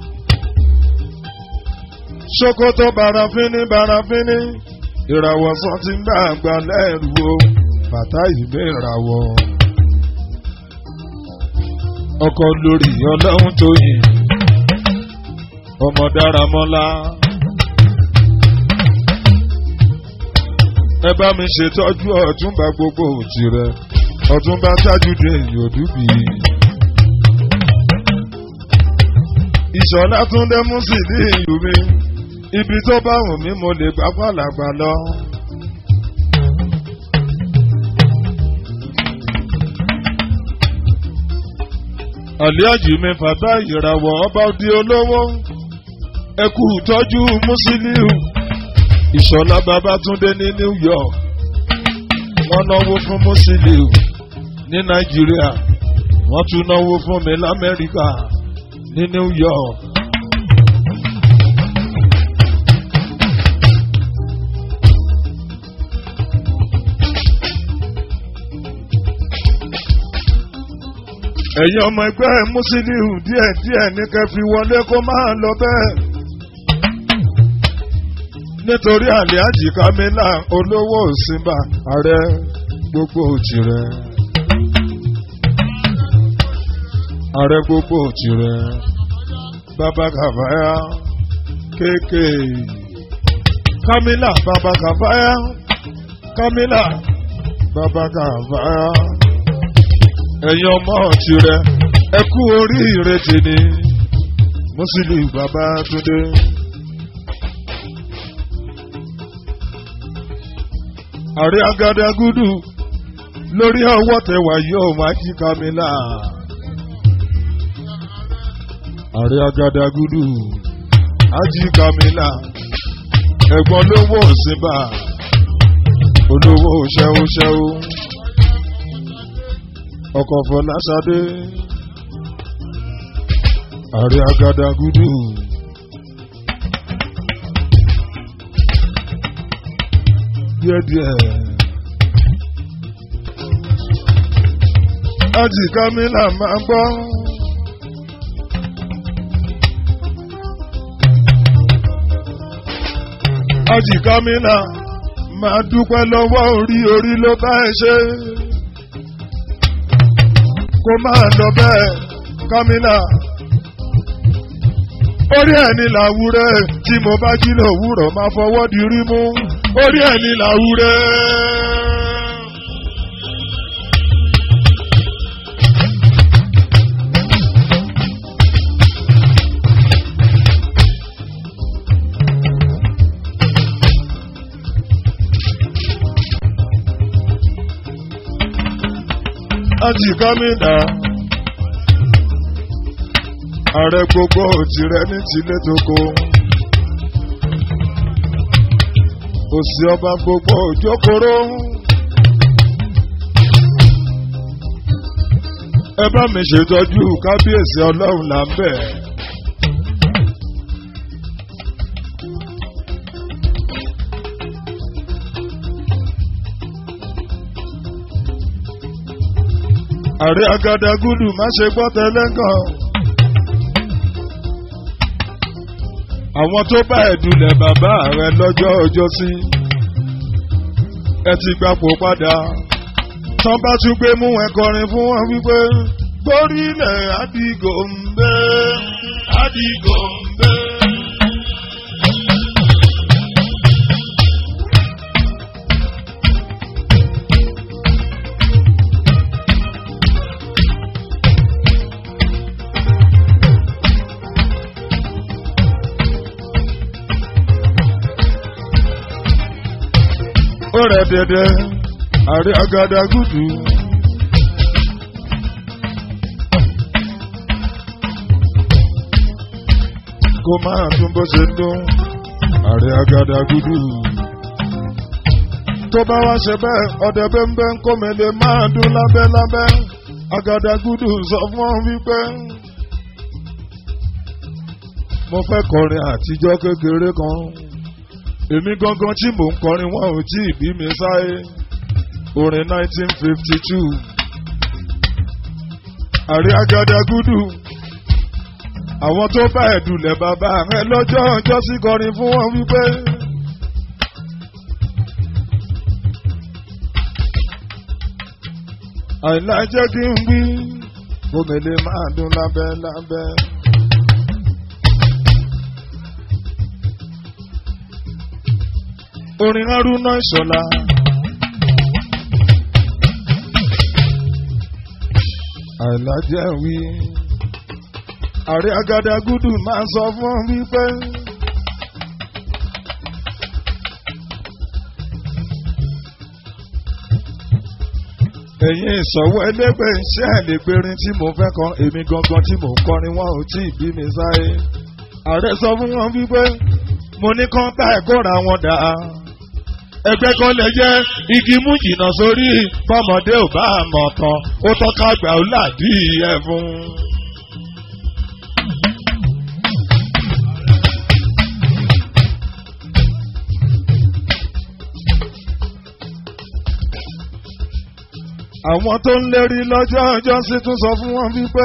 sokoto barafini barafini ìràwọ̀ sàn ti ń gbà àgbà lẹ́rù o bàtà ìgbé ìràwọ̀ ọkọ lórí ọlọ́run tó yìn ọmọ dáramọ́lá ẹ bá mi ṣètọ́jú ọ̀túnba gbogbo tirẹ̀ ọ̀túnba tájúdé yòdúbì. ìṣọ̀lá túndé mú sí ní ìlú mi ibi tó bá wù mí mo lè gbá pàlàgbà lọ. àlíájì mi fàtà ìràwọ̀ ọba di olówó ẹ kú tọ́jú Musiliu Ìṣọ̀lá Babátúndé ní New York wọ́n náwó fún Musiliu ní Nàìjíríà wọ́n tún náwó fún mi l'Amẹ́ríkà ní New York. ẹ̀yin ọmọ ẹgbẹ́ Musiliu díẹ̀díẹ̀ ní kẹ́ fi wọlé kó máa lọ bẹ́ẹ̀. nítorí Alhaji Kamila olówó òsínbà ààrẹ gbogbo òtìrẹ. ààrẹ gbogbo òtìrẹ bàbá kàfáyà kéèké Kamila bàbá kàfáyà Kamila bàbá kàfáyà ẹ̀yin ọmọ tirẹ̀ ẹ kú oríire tèmi Musiliu Babátúndé. àrí agadagudu lórí ọwọ́ tẹwà yóò máa jí Kamila. àrí agadagudu ají Kamila ẹ̀gbọ́n lówó òsínbà olówó ṣẹ́wóṣẹ́wó ọkọ̀ fọláṣadé àrí agadagudu. díẹ̀díẹ̀. Ájì Kámílà máa gbọ́. Ájì Kámílà máa dúpẹ́ lọ́wọ́ orí orí ló bá ẹ ṣe. Kó máa lọ bẹ́ẹ̀ Kámílà. Orí ẹni làwúrẹ́ tí mo bá jí lòwúrọ̀ máa fọwọ́ di rí mú orí ẹni làwúrẹ́. Ájì Kámílà ààrẹ gbogbo òtìrẹ ní tilé tókò. òsì ọba gbogbo òjókòrò. ẹ bá mi ṣètọ́jú kábíyèsí ọlọ́run là ń bẹ̀. ààrẹ agadagudu má ṣe gbọ́ tẹ́lẹ́gàn. àwọn tó bá ẹ̀dùnlẹ̀ bàbá rẹ lọ́jọ́ ọjọ́ sí ẹ ti gbapò padà tán bá tún gbé mú ẹ kọrin fún wọn wípé gbórílẹ̀ Àdìgòǹbé Àdìgòǹbé. ó rẹ̀ dẹ̀dẹ̀ àrí agadagudu. kó máa tún bó ṣe dún àrí agadagudu. tó bá wá ṣe bẹ́ẹ̀ ọ̀dẹ bẹ́ńbẹ́ ń kó mi lè máa dún lábẹ́lábẹ́ agadagudu sọ fún ọ wípé mo fẹ́ kọrin àtijọ́ kékeré kan èmi gangan tí mò ń kọrin wọn ò tí ì bí mi sáyé orin 1952 àrí agadagudu àwọn tó bá ẹ̀dùnlẹ̀ bàbá rẹ lọ́jọ́ ọjọ́ sí kọrin fún wọn wípé. àìlá jẹ́ kí n wí omele máa dún lábẹ́ lábẹ́. orin Haruna Ìṣọ̀lá. àìlájẹ́ wí. àrí agadagudu máa sọ fún wípé. ẹ̀yin ìṣọ̀wọ́ ẹlẹ́gbẹ́ iṣẹ́ àlègbèrin tí mo fẹ́ kan èmi gangan tí mò ń kọrin wọn ò tí ì bí mi sáyé. ààrẹ sọ fún wọn wípé mo ní kán tá ẹ̀kọ́ ra wọn dà ẹgbẹ́ kan lè jẹ́ igi mú jìnnà sórí fọmọdé ò bá mọ̀ tán ó tọ́ka gbà ó làdí ẹ̀ fún. àwọn tó ń lérí lọ́jọ́ ọjọ́ sí tún sọ fún wọn wípé.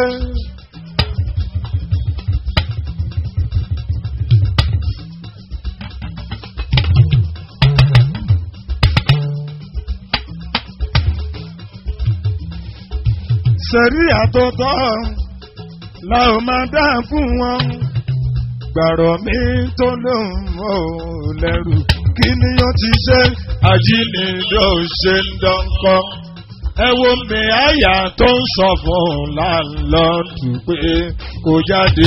sẹ̀rí àtọ̀tọ̀ la ò máa dá fún wọn. gbàrọ̀ mi tó lóun ò lẹ́rù kí ni ó ti ṣe àjínigbé ò ṣe ń dọ́kọ́. ẹ wo mi àyà tó ń sọ fún láńlọ́ọ̀dù pé kò jáde.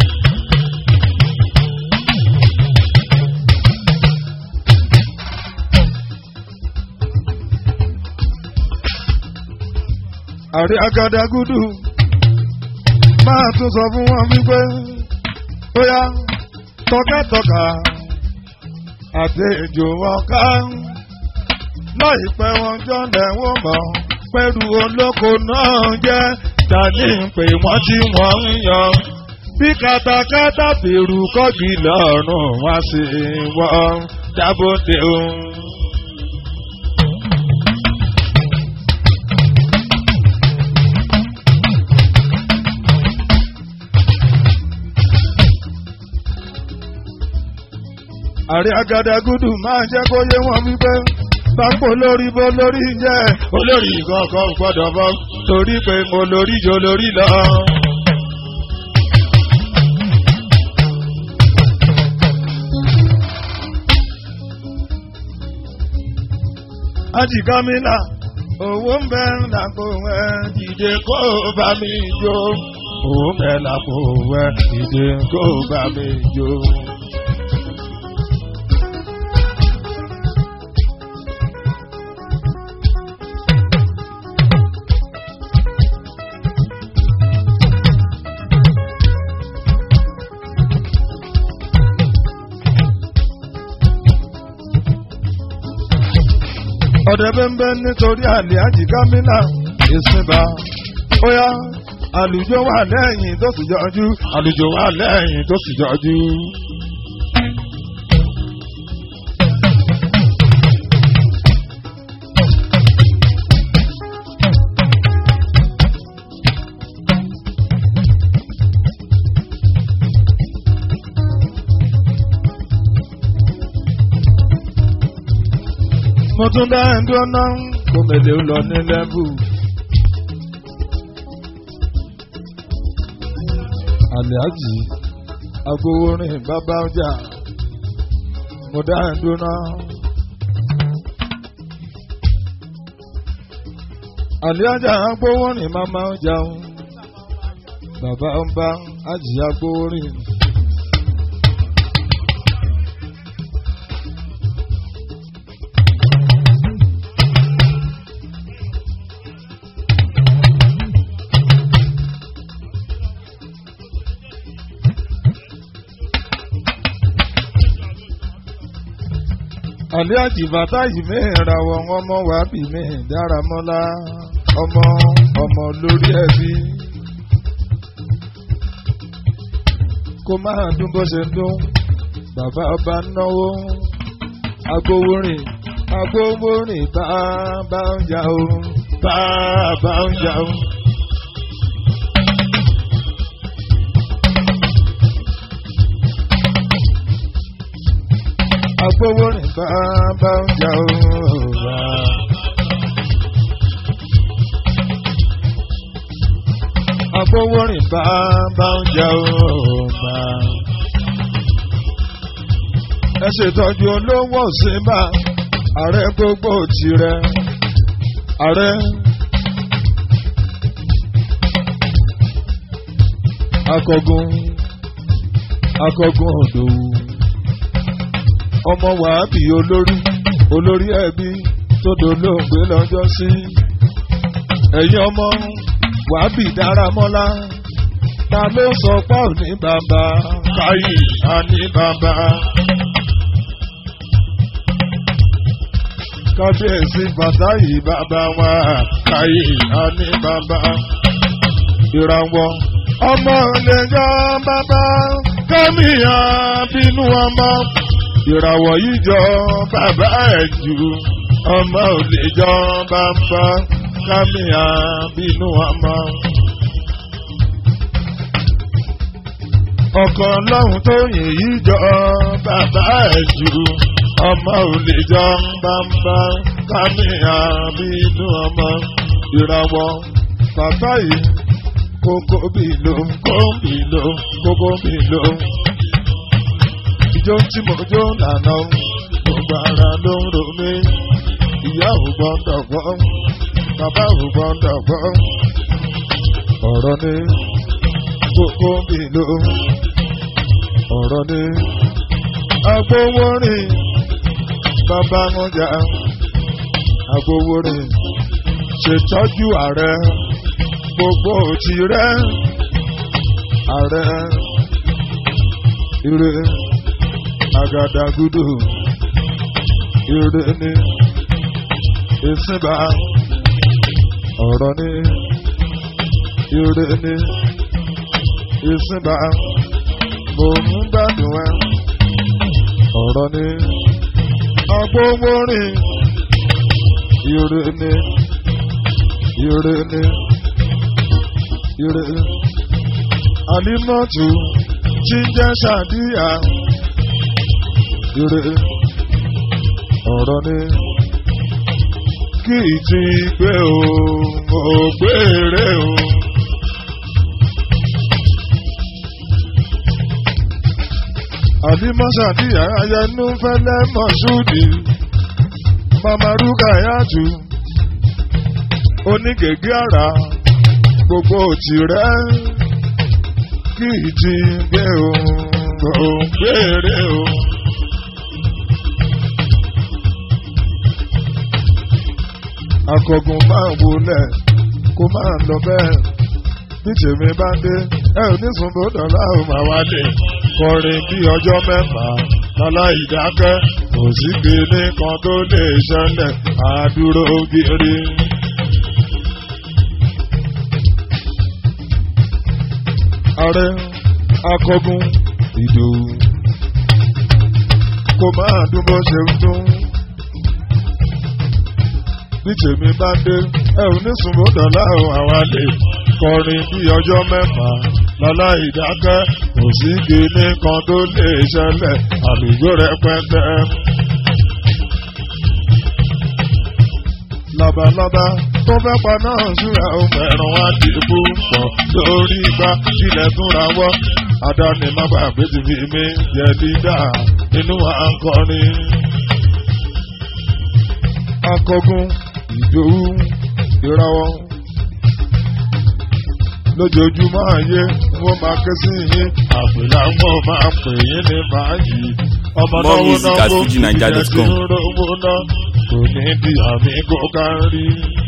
àrí agadagudu máa tún sọ fún wọn wípé bóyá tọkàtọkà àti ìjò wọn ká láìpẹ́ wọn jọ́lẹ̀ wọ́n mọ̀ pẹ̀lú olóko náà jẹ́ tani pé wọ́n tí wọ́n ń yọ bí katakata bèrú kọ́gì lọ́rùn wá sí wọ́n dábòde òun. àrí agadagudu máa jẹ́ kó yé wọn wípé pápó lórí bó lórí jẹ́ olórí kankan gbọ́dọ̀ bọ́ torí pé mo lórí jo lórí lọ. ajikamila owó ń bẹ lápò ẹ dìde kó bá mi jó owó ń bẹ lápò ẹ dìde kó bá mi jó. ọ̀dẹ̀ bẹ́ẹ̀ nítorí àlè àjìkámínà ìsìnbà óyá àlùjọ wà lẹ́yìn tó sì jọjú àlùjọ wà lẹ́yìn tó sì jọjú. mo tún dá ẹ̀dùn ọ̀nà kó mèlè lọ ní lẹ́bù. àlẹ́àjì agbowórin bàbá ọjà mo dá ẹ̀dùn náà. àlẹ́àjà agbowórin màmá ọjà bàbá ọba àjì agbowórin. àlẹ́ àjìbàtà yìí mẹ́ra wọn ọmọ wa bí mi dáramọ́lá ọmọ ọmọ lórí ẹbí. kó máa dún bó ṣe ń dún bàbá ọba náwó agbowórin agbowórin bá bá ń jà o bá bá ń jà o. agbowórin bá bá ń jà o bá. agbowórin bá bá ń jà o bá. ẹ ṣètọ́jú olówó síbà ààrẹ gbogbo tirẹ̀ ààrẹ. akọgun akọgun òdòwú ọmọ wàhábì olórí olórí ẹbí tó dolóògbé lọ́jọ́ sí ẹ̀yin ọmọ wàhábì dáramọ́lá ta ló sọ pé ò ní bàbá káyì á ní bàbá. kábíyèsí fàtáyì bàbá wa káyì á ní bàbá. ìràwọ̀ ọmọ lè jọ bàbá kámíyà bínú ọmọ. ìràwọ̀ yìí jọ bàbá ẹ̀ jù ọmọ ò lè jọ bàbá kámíyà bínú ọmọ. ọkọ̀ lọ́hùn tó yìn yí jọ bàbá ẹ̀ jù ọmọ ò lè jọ bàbá kámíyà bínú ọmọ. ìràwọ̀ bàbá yìí kókó bìlò kóbìlò kókó bìlò. ìjọ tí mo jó lànà gbogbo ara ló ń ro mí. ìyá ò gbọ́dọ̀ gbọ́ bàbá ò gbọ́dọ̀ gbọ́. ọ̀rọ̀ ni kókó bìlò. ọ̀rọ̀ ni agbowórin bàbá wọn jà agbowórin ṣètọ́jú ààrẹ gbogbo ti rẹ ààrẹ ire agadagudu ire ni ìsìnbà ọ̀rọ̀ ni ire ni ìsìnbà mo ń gbádùn ẹ ọ̀rọ̀ ni agbowórin ire ni ire ni ire alimọtu jíjẹ ṣàdíyà ire ọ̀rọ̀ ni kì í ti gbé o ò gbére o. alimọ ṣàdíyà ayẹnu fẹlẹ mọṣúdì mamaruka yàtú onígègé àrà gbogbo tìrẹ kì í ti gbé o ò gbére o. akọgun máa wọlé kó máa lọ bẹ́ẹ̀ bí tèmi bá dé ẹ ò ní sùn bọ́dọ̀ láwọn máa wálé kọrin bí ọjọ́ mẹ́fà lọ́lá ìdákẹ́ kò sí gbélé kan tó lè ṣẹlẹ̀ àdúró gírí. ààrẹ akọgun ìdòwú kò máa dún bó ṣe ń dún bí tèmi bá dé ẹ ò ní sùn bọ́dọ̀ láwọn àwálé kọrin bí ọjọ́ mẹ́fà lọ́lá ìdákẹ́ kò sí kíní kan tó lè ṣẹlẹ̀ àlùjọ rẹpẹtẹ. labalábá tó fẹ́ pa náà súra ohun ẹ̀rùn wá di púpọ̀ lórí igbá ilẹ̀ tún ra wọ́ adáni má gbàgbé ti fi mí jẹ dídá inú wa ń kọrin. akọgun ìdòwú ìrawọ́ lójoojúmọ́ ayé wọ́n máa ké sí yín àpèlà wọn máa pè yín ní báyìí. ọmọ More náwó music at náwó fujininja.com. ìjẹ́ tí ń rówó ná kò ní di àmì kó kárí.